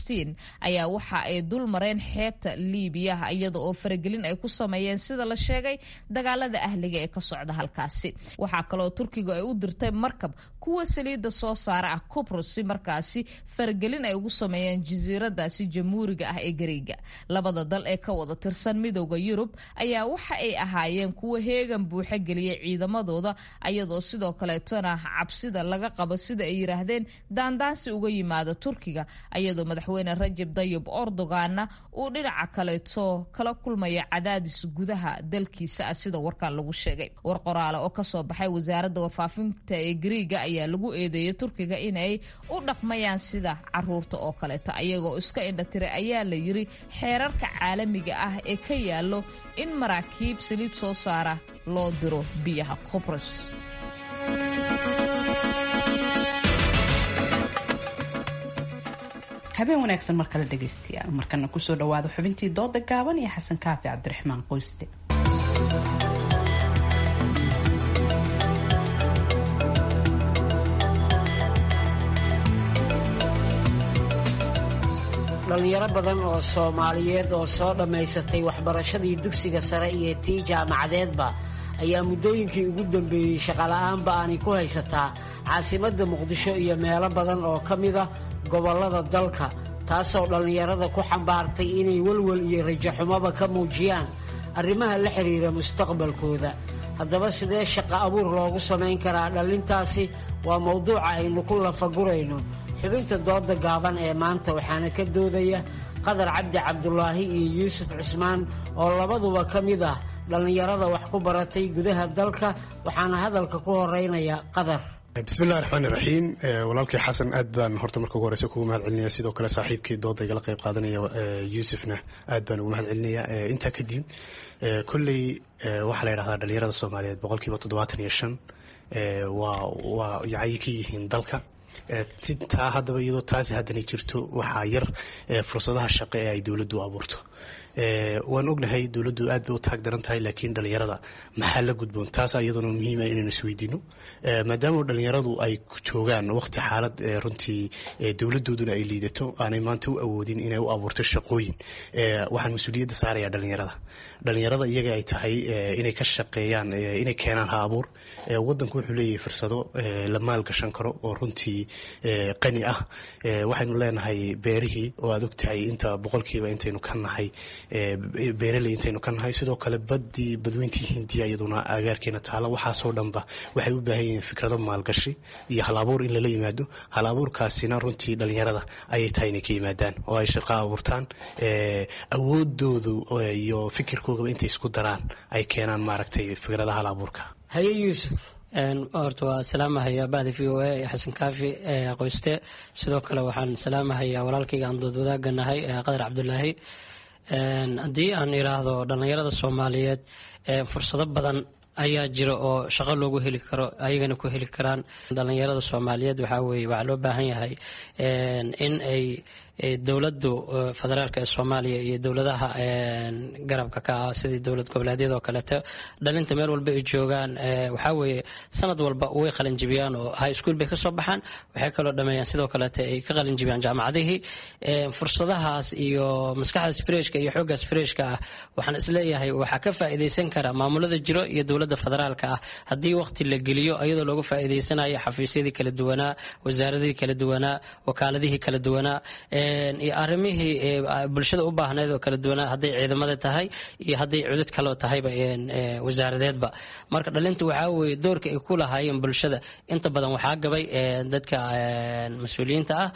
ayaa waxa ay dul mareen xeebta liibiya iyada oo faragelin ay ku sameeyeen sida la sheegay dagaalada ahliga ee ka socda halkaasi waxaa kaloo turkiga ay u dirtay markab kuwa saliidda soo saara ah cubros si markaasi faragelin ay ugu sameeyeen jasiiradaasi jamhuuriga ah ee gariiga labada dal ee ka wada tirsan midooda yurub ayaa waxa ay ahaayeen kuwa heegan buuxa geliyay ciidamadooda ayadoo sidoo kaleetona cabsida laga qabo sida ay yiraahdeen daandaansi uga yimaada turkiga ayadoo madaxweyne rajab dayib erdoganna uu dhinaca kaleeto kala kulmaya cadaadis gudaha dalkiisa ah sida warkan lagu sheegay war qoraale oo kasoo baxay wasaaradda warfaafinta ee gariiga ayaa lagu eedeeyay turkiga inay u dhaqmayaan sida caruurta oo kaleeto ayagoo iska indhatiray ayaa la yiri xeerarka caalamiga ah ee ka yaalo in maraakiib saliid soo saara loo diro biyaha qobros habeen wanaagsan mar kale dhegaystayaal markana kusoo dhawaada xubintii dooda gaaban iyo xasan kaafi cabdiraxmaan qoyste dhallinyaro badan oo soomaaliyeed oo soo dhammaysatay waxbarashadii dugsiga sare iyo tii jaamacadeedba ayaa muddooyinkii ugu dambeeyey shaqola'aanba aanay ku haysataa caasimadda muqdisho iyo meelo badan oo ka mida gobollada dalka taasoo dhallinyarada ku xambaartay inay welwel iyo rajaxumoba ka muujiyaan arrimaha la xidhiira mustaqbalkooda haddaba sidee shaqo abuur loogu samayn karaa dhallintaasi waa mowduuca aynu ku lafagurayno xubinta dooda gaaban ee maanta waxaana ka doodaya qadar cabdi cabdulaahi iyo yuusuf cismaan oo labaduba ka mid ah dhallinyarada wax ku baratay gudaha dalka waxaana hadalka ku horeynaya qadar bismillahi raxmaani raxiim walaalkii xasan aad baan horta marka ugu horeysa kugu mahad celinaya sidoo kale saaxiibkii dooda igala qayb qaadanaya yuusufna aad baan ugu mahad celinaya intaa kadib kolley waxaa la yidhahdaa dhalinyarada soomaaliyeed boqolkiiba toddobaatan iyo shan waa waa yacay ka yihiin dalka si taa haddaba iyadoo taasi haddanay jirto waxaa yar fursadaha shaqo ee ay dowladdu abuurto waan ognahay dowladdu aad bay u taag daran tahay laakiin dhalinyarada maxaa la gudboon taas iyaduna muhiima inaynu isweydiino maadaama dhalinyaradu ay joogaan waqti xaalad runtii dowladooduna ay liidato aanay maanta u awoodin inay u abuurto shaqooyin waxaan mas-uuliyadda saarayaa dhalinyarada dhalinyarada iyaga ay tahay inay ka shaqeeyaan inay keenaan ha abuur wadanku wuxuu leeyahay fursado la maalgashan karo oo runtii qani ah waxaynu leenahay beerihii oo aad ogtahay inta boqolkiiba intaynu ka nahay beeraley intaynu ka nahay sidoo kale badii badweyntii hindiya iyaduna agaarkeena taala waxaasoo dhanba waxay u baahan yihiin fikrado maalgashi iyo hal abuur in lala yimaado hal abuurkaasina runtii dhalinyarada ayay tahay inay ka yimaadaan oo ay shaqo abuurtaan awoodoodu iyo fikirkoogaba intay isku daraan ay keenaan maaragtay fikradaha hal abuurka haye yuusuf horta waa salaamahaya bahda v o a ee xasan kaafi ee qoyste sidoo kale waxaan salaamahayaa walaalkayga aan dood wadaagga nahay qadar cabdulaahi haddii aan iraahdo dhallinyarada soomaaliyeed fursado badan ayaa jira oo shaqo loogu heli karo ayagana ku heli karaan dhallinyarada soomaaliyeed waxaa weye waxaa loo baahan yahay in ay dowladu federaalk ee soomaaliya iyo dowladaha garabka ka ah sidii dowlad goboleedyada oo kaleeto dhalinta meel walba ay joogaan waxaa weeye sanad walba way qalinjibiyaan oo high school bay kasoo baxaan waxay kaloo dhameeyaan sidoo kaleeto ay ka qalinjibiyaan jaamacadihii fursadahaas iyo maskaxdaas freshka iyo xooggaas freshka ah waxaan isleeyahay waxaa ka faa'iidaysan kara maamulada jiro iyo dowladda federaalka ah haddii waqti la geliyo iyadoo looga faa'iidaysanayo xafiisyadii kala duwanaa wasaaradihii kala duwanaa wakaaladihii kala duwanaa iyo arrimihii bulshada u baahneed oo kala duwanaa hadday ciidamada tahay iyo hadday cudud kaloo tahayba wasaaradeedba marka dhalinta waxaa weeye doorka ay ku lahaayeen bulshada inta badan waxaa gabay dadka mas-uuliyiinta ah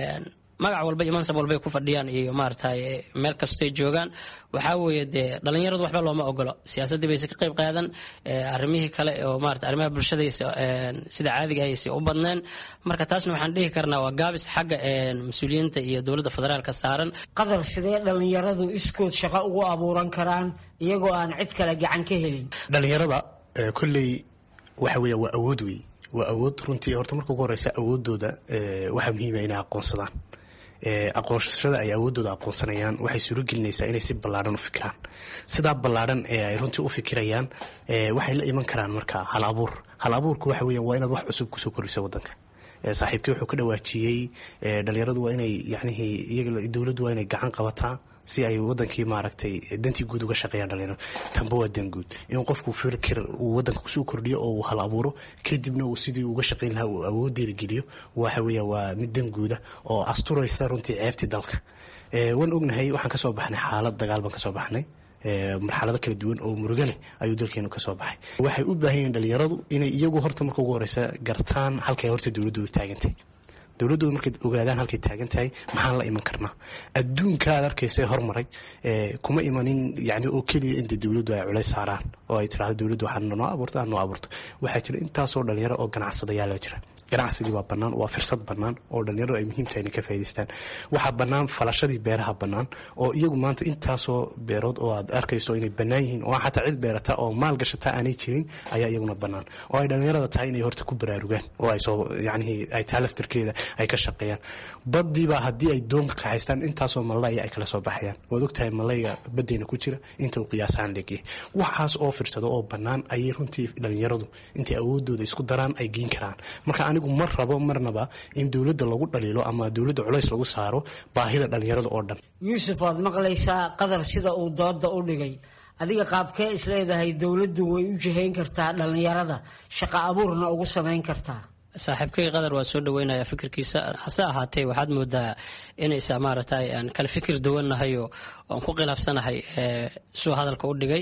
magac walba iyo mansab walbay ku fadhiyaan iyo maaragtay meel kastoy joogaan waxaa weeye dee dhalinyaradu waxba looma ogolo siyaasaddii bayse ka qayb qaadan arrimihii kale oo maarata arrimaha bulshadaysa sida caadiga aysa u badneen marka taasna waxaan dhihi karnaa waa gaabis xagga mas-uuliyiinta iyo dowladda federaalka saaran qadar sidee dhalinyaradu iskood shaqo ugu abuuran karaan iyagoo aan cid kale gacan ka helin dhalinyarada kolley waxa weya waa awood wey waa awood runtii horta marka ugu horeysa awoodooda waxaa muhiima inay aqoonsadaan aqoonsashada ay awoodooda aqoonsanayaan waxay suuro gelinaysaa inay si ballaadhan u fikiraan sidaa ballaadhan ee ay runtii u fikirayaan waxay la iman karaan marka hal abuur hal abuurku waxa weya waa inaad wax cusub kusoo koriso wadanka saaxiibkii wuxuu ka dhawaajiyey dhalinyaradu waa inay yacnihii iyaga dowladdu waa inay gacan qabataa si ay wadankii maaragtay dantii guud uga shaqeeyaan dhalinyaradu tanba waa dan guud in qofku fikir uu wadanka kusoo kordhiyo oo uu hal abuuro kadibna uu sidii uga shaqeyn lahaa uu awoodeeda geliyo waxa weeya waa mid dan guuda oo asturaysa runtii ceebtii dalka waan ognahay waxaan kasoo baxnay xaalad dagaal baan kasoo baxnay marxalado kala duwan oo murugo leh ayuu dalkeenu kasoo baxay waxay u baahan yihiin dhalinyaradu inay iyagu horta marka ugu horeysa gartaan halkay horta dowladdu taagantay dowladooda markay ogaadaan halkay taagan tahay maxaan la iman karnaa adduunka aad arkaysa hormaray kuma imanin yani oo keliya inta dowladdu ay culays saaraan oo ay tirahdo dowladdu waxaa noo abuurta noo abuurto waxaa jira intaasoo dhalinyaro oo ganacsadayaala jira ganacsigii waa bannaan waa firsad bannaan oo dhalinyaradu ay muhiim tahay inay ka faa'idaystaan waxaa bannaan falashadii beeraha bannaan oo iyagu maanta intaasoo beerood oo aad arkayso inay bannaan yihiin oo xataa cid beerata oo maal gashata aanay jirin ayaa iyaguna bannaan oo ay dhalinyarada tahay inay horta ku baraarugaan oo ay soo yacnihii ay taa laftirkeeda ay ka shaqeeyaan baddiibaa haddii ay doonka kaxaystaan intaasoo malaya ay kala soo baxayaan waad ogtahay malayga baddeyna ku jira inta uu qiyaasahaan leegyahay waxaas oo firsado oo bannaan ayay runtii dhalinyaradu intay awoodooda isku daraan ay geyn karaan marka anigu mar rabo marnaba in dowladda lagu dhaliilo ama dowladda culays lagu saaro baahida dhalinyarada oo dhan yuusuf waad maqlaysaa qadar sida uu dooda u dhigay adiga qaabkee isleedahay dowladdu way u jihayn kartaa dhalinyarada shaqo abuurna ugu samayn kartaa saaxiibkay qadar waa soo dhaweynaya fikirkiisa hase ahaatee waxaad moodaa inaysa maaragtay aan kala fikir duwannahay oo aan ku khilaafsanahay suu hadalka u dhigay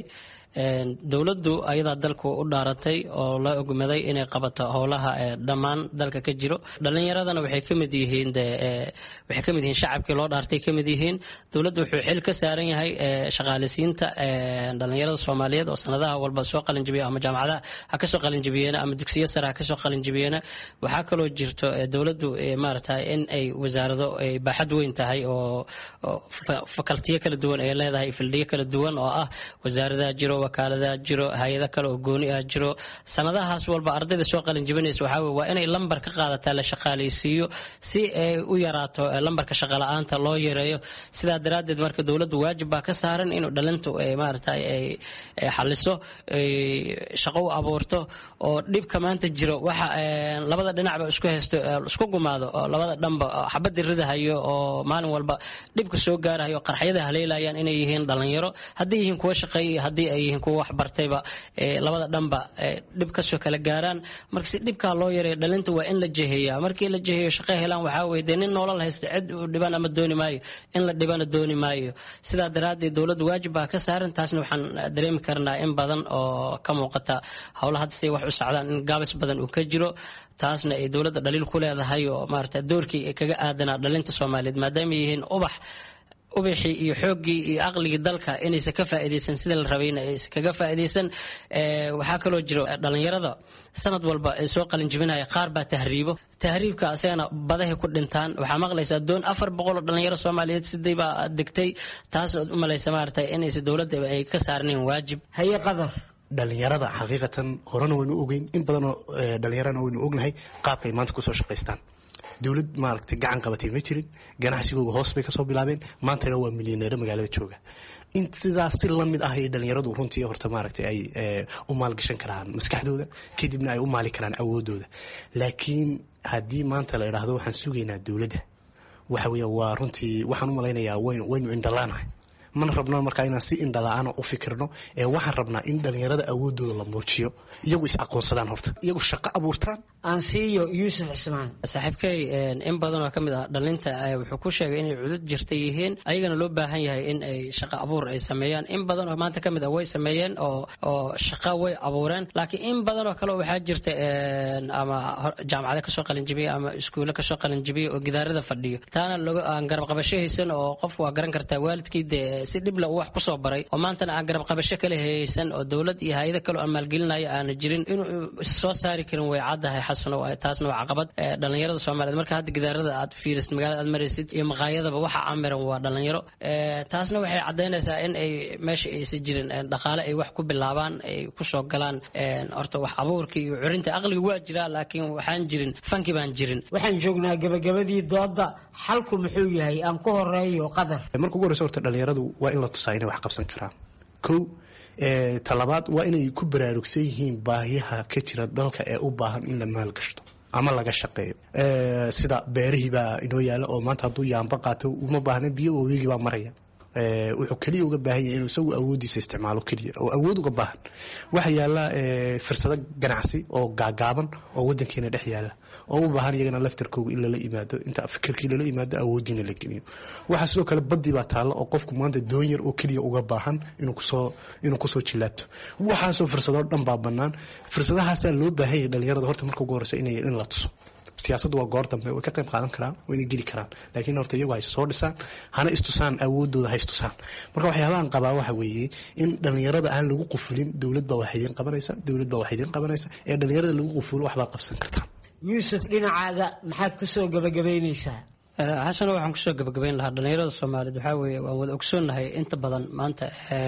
dowladdu ayadaa dalku u dhaaratay oo la ogmaday inay qabato howlaha dhammaan dalka ka jiro dhalinyaradana waxay kamid yihiin waxay kamid yihiin shacabkii loo dhaartay kamid yihiin dowladdu wuxuu xil ka saaran yahay shaqaaleysiinta dhalinyarada soomaaliyeed oo sanadaha walba soo qalinjibiya ama jaamacadaha ha kasoo qalinjibiyeena ama dugsiyo sare ha kasoo qalinjibiyeena waxaa kaloo jirto dowladdu maarata in ay wasaarado ay baaxad weyn tahay oo fakaltiyo kala duwan ay leedahay fildiyo kala duwan oo ah wasaaradaha jiro wakaaladaha jiro hay-ada kale oo gooni ah jiro sanadahaas walba ardayda soo qalinjibinaysa waxaa wey waa inay lambar ka qaadataa la shaqaaleysiiyo si ay u yaraato lambarka shaqala-aanta loo yareeyo sidaa daraaddeed marka dowladdu waajib baa ka saaran inuu dhalintu maarata ay xaliso shaqo u abuurto oo dhibka maanta jiro waxa labada dhinacba isku haysto isku gumaado oo labada dhanba xabadii ridahayo oo maalin walba dhibka soo gaarahayo qarxyada haleelayaan inay yihiin dhalinyaro haddii yihiin kuwa shaqeeya iyo haddii ay yihiin kuwa waxbartayba labada dhanba dhib kasoo kala gaaraan marka si dhibkaa loo yareeyo dhalinta waa in la jeheeya markii la jeheeyo shaqo helaan waxaa weye dee nin noolal haysta cid u dhiban ama dooni maayo in la dhibana dooni maayo sidaa daraaddeed dowladda waajib baa ka saaran taasna waxaan dareemi karnaa in badan oo ka muuqata howla hadda say wax u socdaan in gaabis badan uu ka jiro taasna ay dowladda dhaliil ku leedahay oo maarata doorkii kaga aadanaa dhalinta soomaaliyeed maadaama yihiin ubax ubaxii iyo xooggii iyo aqligii dalka inaysan ka faa'iidaysan sida la rabayna aysan kaga faa'iidaysan waxaa kaloo jiro dhalinyarada sanad walba ay soo qalin jibinaya qaar baa tahriibo tahriibka asagana badahay ku dhintaan waxaa maqlaysaa doon afar boqol oo dhalinyaro soomaaliyeed siday baa degtay taas u malaysa maarata inaysan dowladda ay ka saarnayn waajib haye qadar dhalinyarada xaqiiqatan horena waynu ogeyn in badanoo dhalinyarana waynu ognahay qaabkaay maanta kusoo shaqaystaan dowlad maaragtay gacan qabatay ma jirin ganacsigooga hoos bay kasoo bilaabeen maantana waa milyaneero magaalada jooga in sidaas si lamid ah ay dhalinyaradu runtii horta maaragtay ay u maalgashan karaan maskaxdooda kadibna ay u maali karaan awoodooda laakiin haddii maanta la idhaahdo waxaan sugaynaa dowladda waxa weya waa runtii waxaan u malaynayaa waynu indhalaanahay mana rabno markaa inaan si indhala-aana u fikirno ee waxaan rabnaa in dhalinyarada awoodooda la muujiyo iyagu is aqoonsadaan horta iyagu shaqo abuurtaan ansiiyo yuusuf cismaan saaxiibkay in badan oo ka mid ah dhalinta wuxuu ku sheegay inay cudud jirta yihiin ayagana loo baahan yahay in ay shaqo abuur ay sameeyaan in badan oo maanta ka mid ah way sameeyeen oo oo shaqo way abuureen laakiin in badan oo kale waxaa jirta ama jaamacada kasoo qalinjibiya ama iskuulle kasoo qalinjibiya oo gidaarada fadhiyo taana aan garab qabasho haysan oo qofku waa garan kartaa waalidkii dee si dhibla uu wax kusoo baray oo maantana aan garab qabasho kale haysan oo dowlad iyo hay-ado kale oo maalgelinaya aana jirin inuu soo saari karin way caddahay xasano taasna waa caqabad dhalinyarada soomaaliyeed marka hadda gidaarada aad fiirisid magaalada aad maraysid iyo maqaayadaba waxa amiran waa dhalinyaro taasna waxay caddaynaysaa in ay meesha aysan jirin dhaqaale ay wax ku bilaabaan ay kusoo galaan horta wax abuurka iyo curinta aqliga waa jiraa laakiin waxaan jirin fanki baan jirin waxaan joognaa gabagabadii dooda xalku muxuu yahay aan ku horeeyo qadar marka ugu horeysa horta dhalinyaradu waa in la tusaa inay wax qabsan karaan kow talabaad waa inay ku baraarugsan yihiin baahiyaha ka jira dalka ee u baahan in la maalgashto ama laga shaqeeyo sida beerihii baa inoo yaala oo maanta hadduu yaamba qaato uma baahna biyo waabigii baa maraya wuxuu keliya uga baahan yahay inuu isagu awoodiisa isticmaalo keliya oo awood uga baahan waxaa yaala fursado ganacsi oo gaagaaban oo wadankeena dhex yaala oo u baahan iyagana laftarkooga in lala yimaado inta fikirkii lala yimaado awoodiina la geliyo waxaa sidoo kale badii baa taalla oo qofku maanta doon yar oo keliya uga baahan inuu kusoo inuu kusoo jilaabto waxaasoo fursadoo dhan baa bannaan fursadahaasaa loo baahan yahay dhalinyarada horta marka ugu horeysa inay in la tuso siyaasaddu waa goor dambe way ka qayb qaadan karaan wayna geli karaan laakiin horta iyagu hayse soo dhisaan hana istusaan awoodooda ha istusaan marka waxyaabahan qabaa waxa weeye in dhalinyarada aan lagu qufulin dowlad baa wax idiin qabanaysa dowlad baa wax idiin qabanaysa ee dhalinyarada lagu qufulo waxbaad qabsan kartaan yuusuf dhinacaaga maxaad kusoo gabagabaynaysaa xasano waxaan kusoo gabagabayn lahaa dhalinyarada soomaaliyeed waxaa weeye waan wada ogsoonnahay inta badan maanta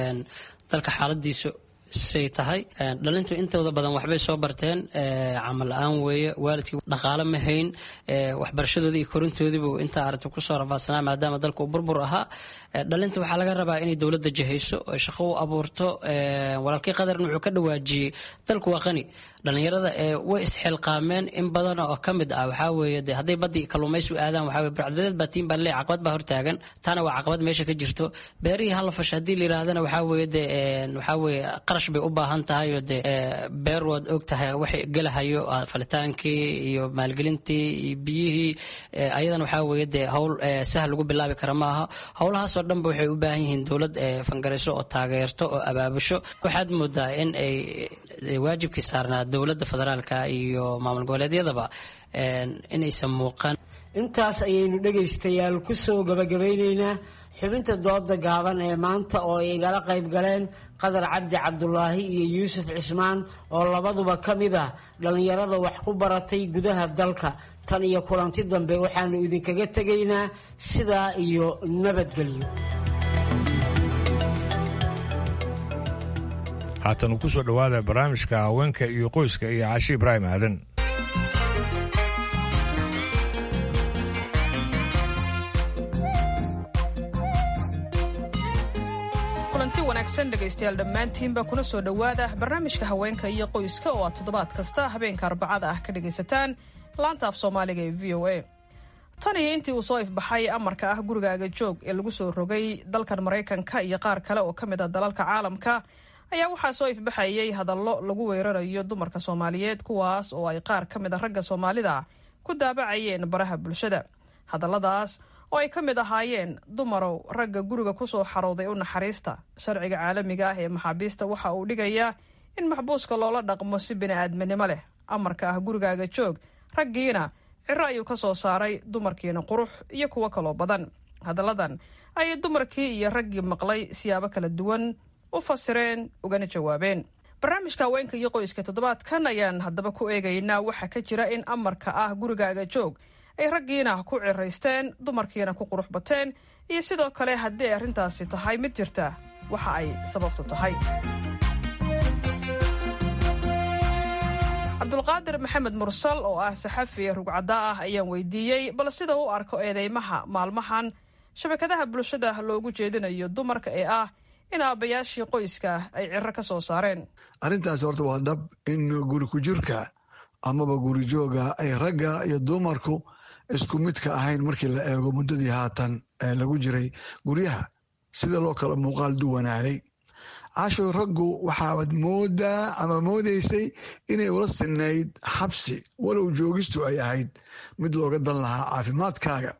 dalka xaaladiisu say tahay dhalintu intooda badan waxbay soo barteen camal la-aan weeye waalidkii dhaqaale ma hayn waxbarashadoodii iyo korintoodiibu intaa aragta kusoo rafaadsanaa maadaama dalka uu burbur ahaa dhalinta waxaa laga rabaa inay dowladda jahayso oo shaqo u abuurto walaalkii qadarna wuxuu ka dhawaajiyey dalku waa qani dhalinyarada way isxilqaameen in badan oo ka mid ah waxaa weeye de hadday badii kalluumaysi u aadaan waxaa weye burcadbadeed baa tiin baa leey caqabad baa hortaagan taana waa caqabad meesha ka jirto beerihii hala fasha haddii la yidhaahdana waxaa weeye de waxaa weeye qarash bay u baahan tahay oo de beer waad og tahay waxay gelahayo falitaankii iyo maalgelintii iyo biyihii ayadana waxaa weeye de howl sahal lagu bilaabi kara maaha howlahaasoo dhanba waxay u baahan yihiin dowlad fangarayso oo taageerto oo abaabusho waxaad moodaa in ay waajibkii saarnaa dowladda federaalka iyo maamul goboleedyadaba inaysan muuqan intaas ayaynu dhegaystayaal kusoo gabagabaynaynaa xubinta dooda gaaban ee maanta oo ay igala qayb galeen qadar cabdi cabdulaahi iyo yuusuf cismaan oo labaduba ka mid ah dhallinyarada wax ku baratay gudaha dalka tan iyo kulanti dambe waxaanu idinkaga tegaynaa sidaa iyo nabadgelyo haatan uu ku soo dhowaada barnaamijka haweenka iyo qoyska iyo caashi ibraahim aadan kulanti wanaagsan dhegaystayaal dhammaantiinba kuna soo dhowaada barnaamijka haweenka iyo qoyska oo aad toddobaad kasta habeenka arbacada ah ka dhegaysataan laanta af soomaaliga ee v o a tan iyo intii uu soo ifbaxay amarka ah gurigaaga joog ee lagu soo rogay dalkan maraykanka iyo qaar kale oo ka mid ah dalalka caalamka ayaa waxaa soo ifbaxayay hadallo lagu weerarayo dumarka soomaaliyeed kuwaas oo ay qaar ka mid a ragga soomaalida ku daabacayeen baraha bulshada hadalladaas oo ay ka mid ahaayeen dumarow ragga guriga kusoo xarooday u naxariista sharciga caalamiga ah ee maxaabiista waxa uu dhigayaa in maxbuuska loola dhaqmo si bini-aadminimo leh amarka ah gurigaaga joog raggiina ciro ayuu ka soo saaray dumarkiina qurux iyo kuwo kaloo badan hadalladan ayay dumarkii iyo raggii maqlay siyaabo kala duwan u fasireen ugana jawaabeen barnaamijka haweenka iyo qoyska toddobaadkan ayaan haddaba ku eegaynaa waxaa ka jira in amarka ah gurigaaga joog ay raggiina ku ciraysteen dumarkiina ku qurux bateen iyo sidoo kale haddii ay arrintaasi tahay mid jirta waxa ay sababtu tahay cabdulqaadir maxamed mursal oo ah saxafi rugcadda ah ayaan weydiiyey bal sida u arko eedeymaha maalmahan shabakadaha bulshada loogu jeedinayo dumarka ee ah in aabbayaashii qoyska ay ciro ka soo saareen arrintaas horta waa dhab in guri ku jirka amaba guri jooga ay ragga iyo dumarku isku midka ahayn markii la eego muddadii haatan lagu jiray guryaha sida loo kala muuqaal duwanaaday cashow raggu waxaad moodaa ama moodaysay inay ula sinayd xabsi walow joogistu ay ahayd mid looga dan lahaa caafimaadkaaga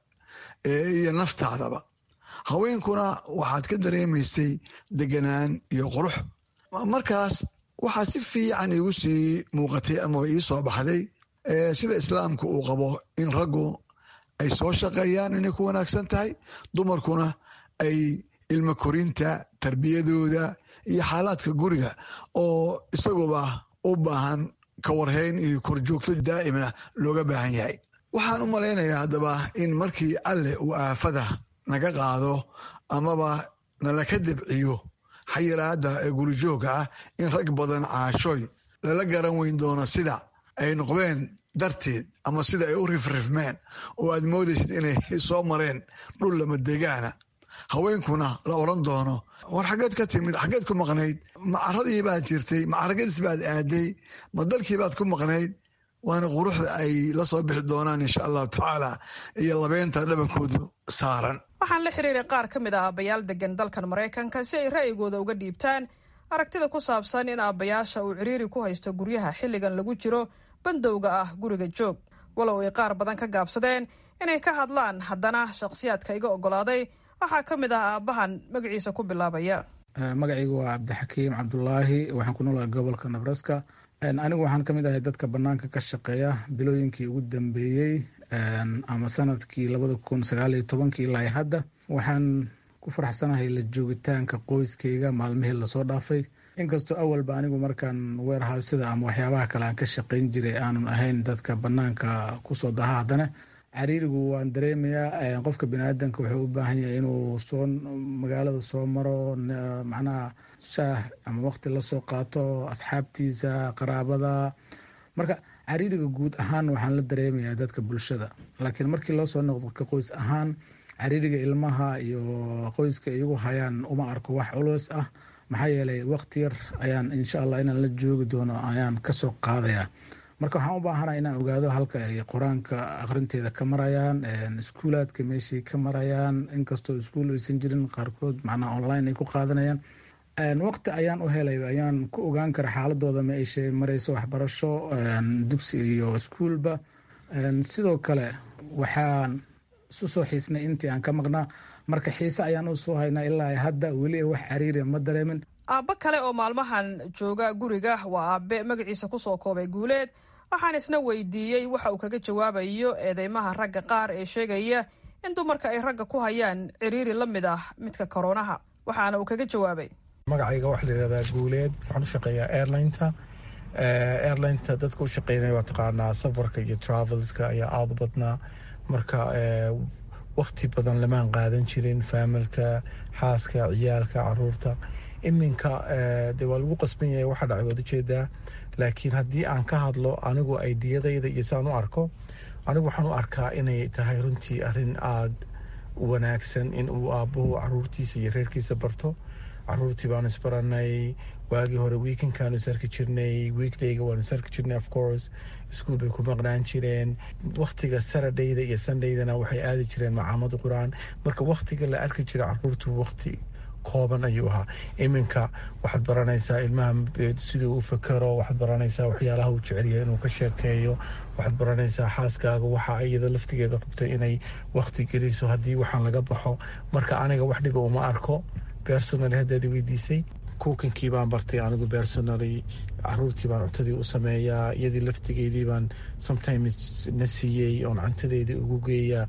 iyo naftaadaba haweenkuna waxaad ka dareemaysay deganaan iyo qurux markaas waxaa si fiican iigu sii muuqatay amaba ii soo baxday sida islaamku uu qabo in raggu ay soo shaqeeyaan inay ku wanaagsan tahay dumarkuna ay ilmo korinta tarbiyadooda iyo xaalaadka guriga oo isaguba u baahan kawarhayn iyo korjoogto daa'imna looga baahan yahay waxaan u malaynayaa haddaba in markii alleh uu aafada naga qaado amaba nalaka debciyo xayiraadda ee gurijooga ah in rag badan caashooy lala garan weyn doono sida ay noqdeen darteed ama sida ay u rifrifmeen oo aad moodaysid inay soo mareen dhul lama degaana haweenkuna la odran doono war xaggeed ka timid xaggeed ku maqnayd macaradii baad jirtay macaragadiis baad aaday ma dalkii baad ku maqnayd waana quruxda ay la soo bixi doonaan insha allahu tacaala iyo labeynta dhabankoodu saaran waxaan la xiriiray qaar ka mid ah aabbayaal degan dalkan maraykanka si ay ra'yigooda uga dhiibtaan aragtida ku saabsan in aabbayaasha uu ciriiri ku haysto guryaha xilligan lagu jiro bandowga ah guriga joog walow ay qaar badan ka gaabsadeen inay ka hadlaan haddana shakhsiyaadka iga oggolaaday waxaa ka mid ah aabbahan magaciisa ku bilaabaya magacaygu waa cabdixakiim cabdulaahi waxaan ku noolahay gobolka nebraska anigu waxaan ka mid ahay dadka banaanka ka shaqeeya bilooyinkii ugu dambeeyey ama sanadkii labada kun sagaaliyo tobankii ilaa hadda waxaan ku faraxsanahay la joogitaanka qoyskeyga maalmihii lasoo dhaafay inkastoo awalba anigu markaan weerhawsada ama waxyaabaha kale aan ka shaqeyn jiray aanun ahayn dadka banaanka kusoo daha haddana cariirigu waan dareemayaa qofka biniaadanka wuxuu u baahan yahay inuu soo magaalada soo maro macnaha shaah ama waqti lasoo qaato asxaabtiisa qaraabada marka cariiriga guud ahaan waxaan la dareemayaa dadka bulshada laakiin markii loo soo noqdo ka qoys ahaan cariiriga ilmaha iyo qoyska iyagu hayaan uma arko wax culus ah maxaa yeelay waqti yar ayaan insha allah inaan la joogi doono ayaan kasoo qaadaya marka waxaan u baahana inaan ogaado halka ay qur-aanka akhrinteeda ka marayaan iskuulaadka meeshay ka marayaan inkastoo iskuul aysan jirin qaarkood macnaha online ay ku qaadanayaan waqti ayaan u helay ayaan ku ogaan kara xaaladooda ma ay mareyso waxbarasho dugsi iyo iskuulba sidoo kale waxaan isu soo xiisnay intii aan ka maqnaa marka xiise ayaan usoo haynaa ilaa hadda weli wax cariiri ma dareemin aabbo kale oo maalmahan jooga guriga waa aabe magaciisa kusoo koobay guuleed waxaan isna weydiiyey waxa uu kaga jawaabayo eedeymaha ragga qaar ee sheegaya in dumarka ay ragga ku hayaan ciriiri la mid ah midka koroonaha waxaana uu kaga jawaabay magacayga waxaa la yihahdaa guuleed waxaan u shaqeeyaa airlineta airlineta dadka u shaqeynaya waa taqaanaa safarka iyo travelska ayaa aada u badnaa marka wakti badan lamaan qaadan jirin faamilka xaaska ciyaalka caruurta iminka de waa lagu qasban yahay waxa dhacay waad ujeedaa laakiin haddii aan ka hadlo anigu aidiyadayda iyo saan u arko anigu waxaan u arkaa inay tahay runtii arrin aada wanaagsan in uu aabbuhu caruurtiisa iyo reerkiisa barto caruurtii baanu isbaranay waagii hore weekendkaanu isarki jirnay weekdayga waanu isarki jirnay of course iskuol bay ku maqnaan jireen wakhtiga saradayda iyo sundaydana waxay aadi jireen macaamad qur-aan marka wakhtiga la arki jiray caruurtu wakhti kooban ayuu ahaa iminka waxaad baranaysaa ilmaha siduu u fakero waxaad baranaysaa waxyaalaha uu jecelyahay inuu ka sheekeeyo waxaad baranaysaa xaaskaaga waxa iyada laftigeeda rabto inay wakhti geliso haddii waxaan laga baxo marka aniga wax dhiba uma arko bersonal haddaad weydiisay kuukankii baan bartay anigu bersonally caruurtii baan cuntadii u sameeyaa iyadii laftigeedii baan sometimes na siiyey oon cuntadeedii ugu geeya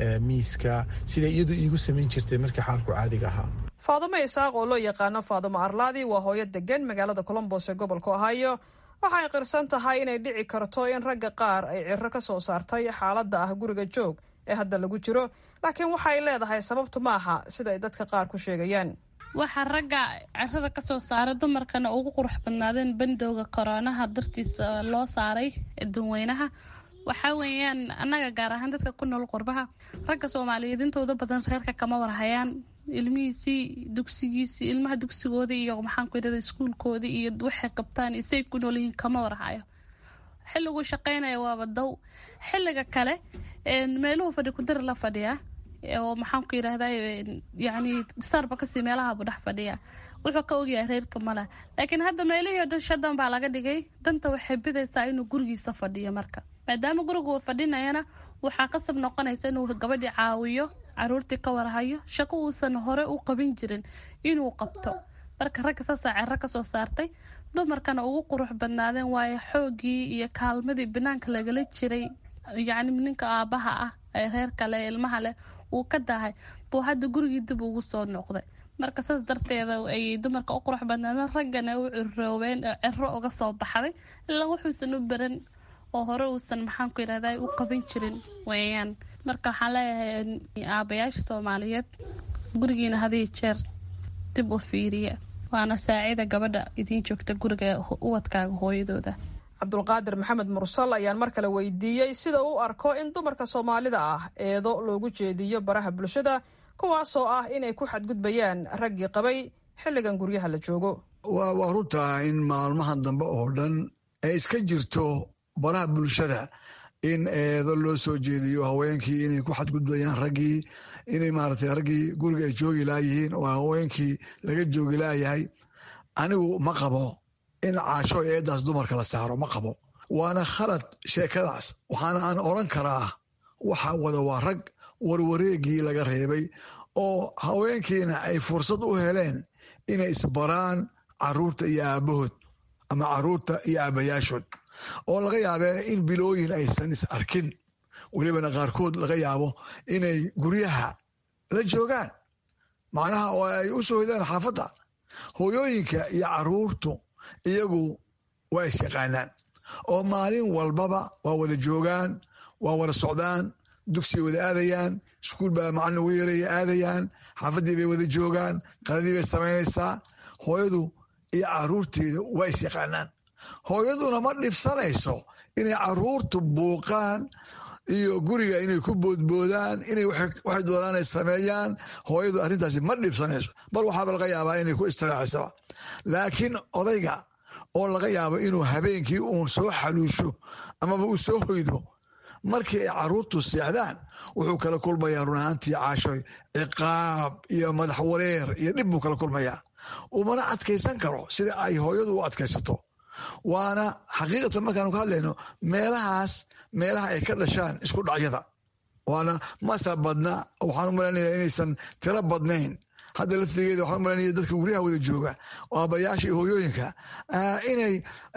miiska sida iyadu iigu samayn jirtay markii xaalku caadiga ahaa faadumo isaaq oo loo yaqaano faadumo arlaadi waa hooyo degan magaalada colombos ee gobolka ohio waxay qirsan tahay inay dhici karto in ragga qaar ay ciro ka soo saartay xaaladda ah guriga joog ee hadda lagu jiro laakiin waxay leedahay sababtu ma aha sida ay dadka qaar ku sheegayaan waxaa ragga cirada kasoo saaray dumarkana ugu qurux badnaadeen bandowga koroonaha dartiisa loo saaray danweynaha waxaa weeyaan annaga gaar ahaan dadka ku nool qurbaha ragga soomaaliyeed intooda badan reerka kama warhayaan ilmihiisii dugsigiisii ilmaha dugsigoodii iyo maxaanku yidhahda iskuulkoodii iyo waxay qabtaan iyo say ku noolyihiin kama warhayo xilliguu shaqeynaya waaba dow xilliga kale meeluhu fadhi kudari la fadhiyaa oo maxaanku yidhahda yani starbakasi meelahabu dhex fadhiya wuxuu ka ogyahay reerka male laakiin hadda meelihii o dhan shadan baa laga dhigay danta waxay bidaysaa inuu gurigiisa fadhiyo marka maadaama gurigu fadhinayana waxaa qasab noqonaysa inuu gabadhii caawiyo caruurtii ka warhayo shaqo uusan hore u qabin jirin inuu qabto marka ragga saasaa cero kasoo saartay dumarkana ugu qurux badnaadeen waayo xoogii iyo kaalmadii banaanka lagala jiray yacni ninka aabaha ah ee reerka leh ilmaha leh uu ka dahay buu hadda gurigii dib ugu soo noqday marka saas darteeda ayay dumarka u qurux badnaadeen raggana u ciroobeen cero uga soo baxday ilaa wuxuusan u baran oo hore uusan maxaanku yidhahda u qaban jirin weeyaan marka waxaan leeyahay aabayaasha soomaaliyeed gurigiina hadiyo jeer dib u fiiriya waana saacida gabadha idiin joogta guriga uwadkaaga hooyadooda cabdulqaadir maxamed mursal ayaan mar kale weydiiyey sida uu arko in dumarka soomaalida ah eedo loogu jeediyo baraha bulshada kuwaasoo ah inay ku xadgudbayaan raggii qabay xilligan guryaha la joogo waa runtaa in maalmahan dambe oo dhan ay iska jirto baraha bulshada in eedo loo soo jeediyo haweenkii inay ku xadgudbayaan raggii inay maaragtay raggii guriga ay joogi laayihiin oo haweenkii laga joogi laayahay anigu ma qabo in caasho eedaas dumarka la saaro ma qabo waana khalad sheekadaas waxaana aan oran karaa waxa wada waa rag warwareegii laga reebay oo haweenkiina ay fursad u heleen inay isbaraan caruurta iyo aabahood ama caruurta iyo aabayaashood oo laga yaabee in bilooyin aysan is arkin welibana qaarkood laga yaabo inay guryaha la joogaan macnaha oo ay u soo hidaan xaafadda hooyooyinka iyo caruurtu iyagu waa is yaqaanaan oo maalin walbaba waa wada joogaan waa wada socdaan dugsiay wada aadayaan iskuul baa macalin ugu yeeraya aadayaan xaafaddii bay wada joogaan qaladii bay samaynaysaa hooyadu iyo caruurteeda waa is yaqaanaan hooyaduna ma dhibsanayso inay caruurtu buuqaan iyo guriga inay ku boodboodaan inay waxay doonaan ay sameeyaan hooyadu arrintaasi ma dhibsanayso bal waxaaba laga yaabaa inay ku istiraaxisaba laakiin odayga oo laga yaabo inuu habeenkii uun soo xaluusho amaba uu soo hoydo markii ay caruurtu seexdaan wuxuu kala kulmayaa run ahaantii caashoy ciqaab iyo madax wareer iyo dhib buu kala kulmayaa umana adkaysan karo sida ay hooyadu u adkaysato waana xaqiiqatan markaanu ka hadlayno meelahaas meelaha ay ka dhashaan isku dhacyada waana masa badna waxaan u malaynayaa inaysan tiro badnayn hadda laftigeeda waxaan u malaynaya dadka guryaha wada jooga oo aabbayaasha iyo hooyooyinka inay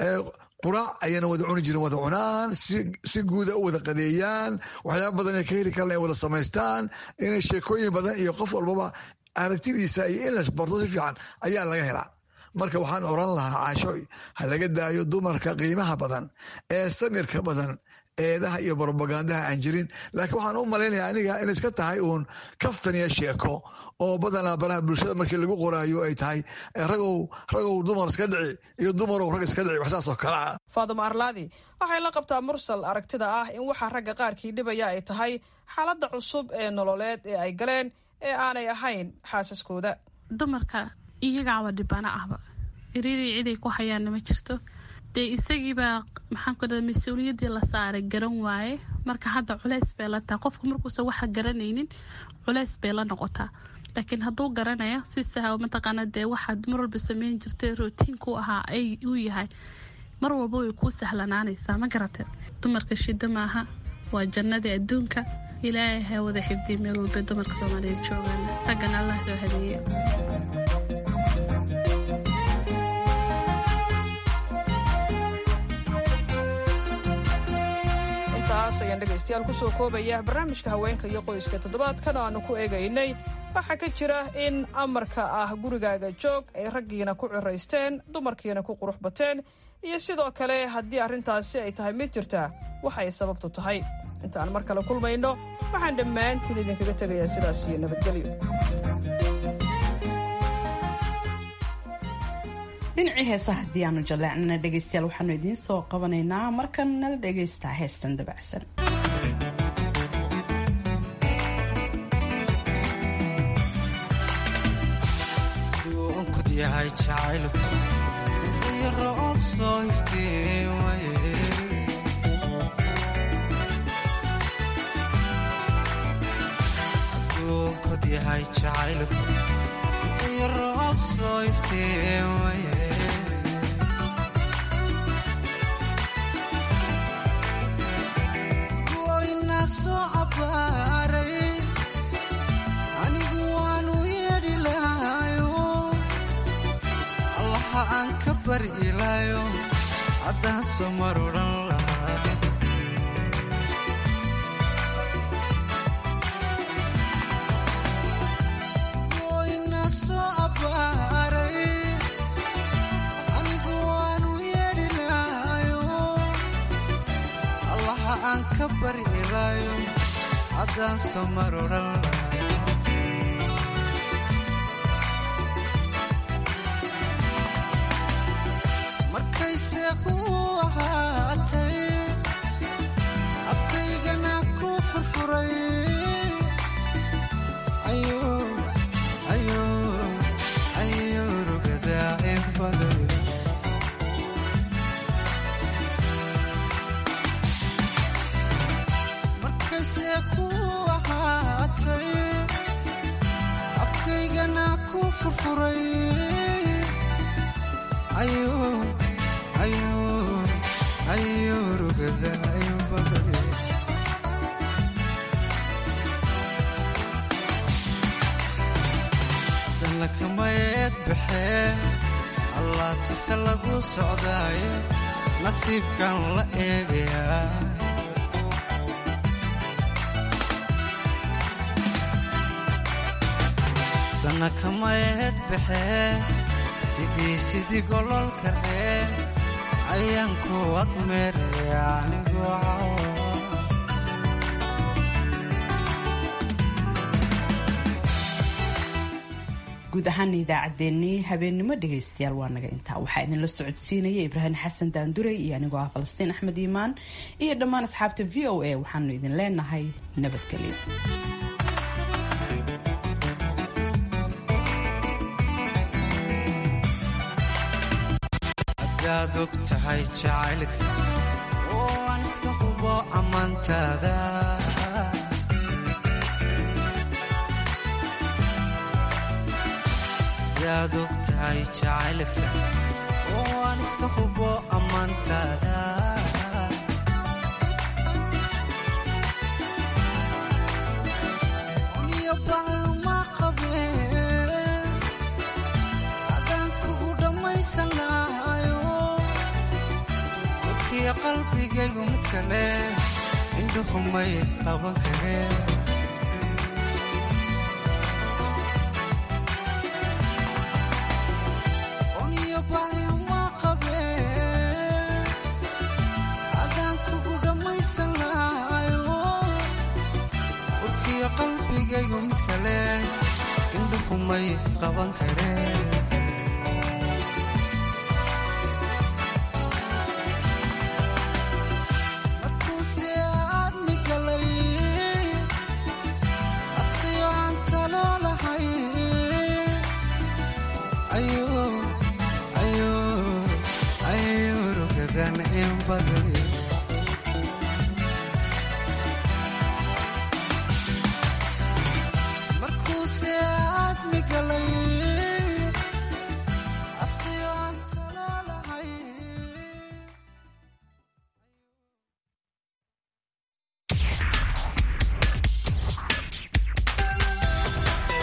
quraac ayana wada cuni jirin wada cunaan si guuda u wada qadeeyaan waxyaaba badan ay ka heli karaan ay wada samaystaan inay sheekooyin badan iyo qof walbaba aragtidiisa iyo in las barto si fiican ayaa laga helaa marka waxaan oran lahaa caashooy ha laga daayo dumarka qiimaha badan ee samirka badan eedaha iyo brobagandaha aan jirin laakiin waxaan u malaynaya aniga in iska tahay uun kaftan iyo sheeko oo badanaa baraha bulshada markii lagu qoraayo ay tahay ragow ragow dumar iska dhici iyo dumarow rag iska dhici waxsaas oo kale ah faadimo arlaadi waxay la qabtaa mursal aragtida ah in waxa ragga qaarkii dhibaya ay tahay xaaladda cusub ee nololeed ee ay galeen ee aanay ahayn xaasaskooda dumarka iyagaaba dhibana ahba iriirii ciday ku hayaanna ma jirto dee isagiibaa maxaan ku dhaha mas-uuliyaddii la saaray garan waaye marka hadda culeys bay la tahay qofka markuusan waxa garanaynin culeys bay la noqotaa laakiin hadduu garanayo si saha mataqaana dee waxaad mar walba sameyn jirtay rootiinku ahaa ay uu yahay mar walba way kuu sahlanaanaysaa ma garatee dumarka shida maaha waa jannadii adduunka ilaahay ha wada xifdiya meel walba dumarka soomaaliyeed joogaan raggana allah soo hadeeye intaas ayaan dhegaystayaal kusoo koobaya barnaamijka haweenka iyo qoyska toddobaadkan aanu ku eegaynay waxaa ka jira in amarka ah gurigaaga joog ay raggiina ku ciraysteen dumarkiina ku qurux bateen iyo sidoo kale haddii arrintaasi ay tahay mid jirta waxa ay sababtu tahay intaan mar kale kulmayno waxaan dhammaantiin idinkaga tegayaa sidaas iyo nabadgelyo dhinacii heesaha haddii aanu jaleecnana dhegaystayaal waxaanu idiin soo qabanaynaa markan nala dhagaystaa heestan dabacsan yahay jacaylku iyo roob soo iftiimaye adduunkod yahay jacaylku iyo roob soo iftiimaye goyna soo cabaaray anigu waanu yeedhi lahayo allaha aan ka bari ilaayo haddaan soo mar odhan lahaa goyna soo abbaaray anigu waanu yeedhi lahayo allaha aan ka bari ilaayo haddaan soo mar odhan lahaa markayse kuu ahaatay afkaygana ku furfuray ayuu rugadaa inbaday markayse kuu ahaatay afkaygana ku furfuray ayuu rugadaa inbaday danlakamayeed baxee allaatise lagu socdaaye nasiibkan la eegayaa danakamayeed baxee sidii sidii gololka ree ayaan ku agmeeraya anigoo cawa guud ahaana idaacaddeenii habeennimo dhegaystayaal waa naga intaa waxaa idinla socodsiinaya ibraahim xasan daanduray iyo anigoo ah falastiin axmed iimaan iyo dhammaan asxaabta v o a waxaanu idin leenahay nabadgelyo hadaad og tahay jacaylka oo aan iska hubo ammaantaada hadaad og tahay jacaylka oo aan iska hubo ammaantaada uniyo bacuma qabeen haddaan kugu dhammaysan lahayo warkiya qalbigaygu mid kale indhuhumay qaban kareen uniyo bacuma qabeen haddaan kugu dhammaysan lahayo warkiya qalbigaygu mid kale indhuhumay qaban kareen markuuse aadmi galay asqiyo aan talo lahay baday markuuse aadmi galay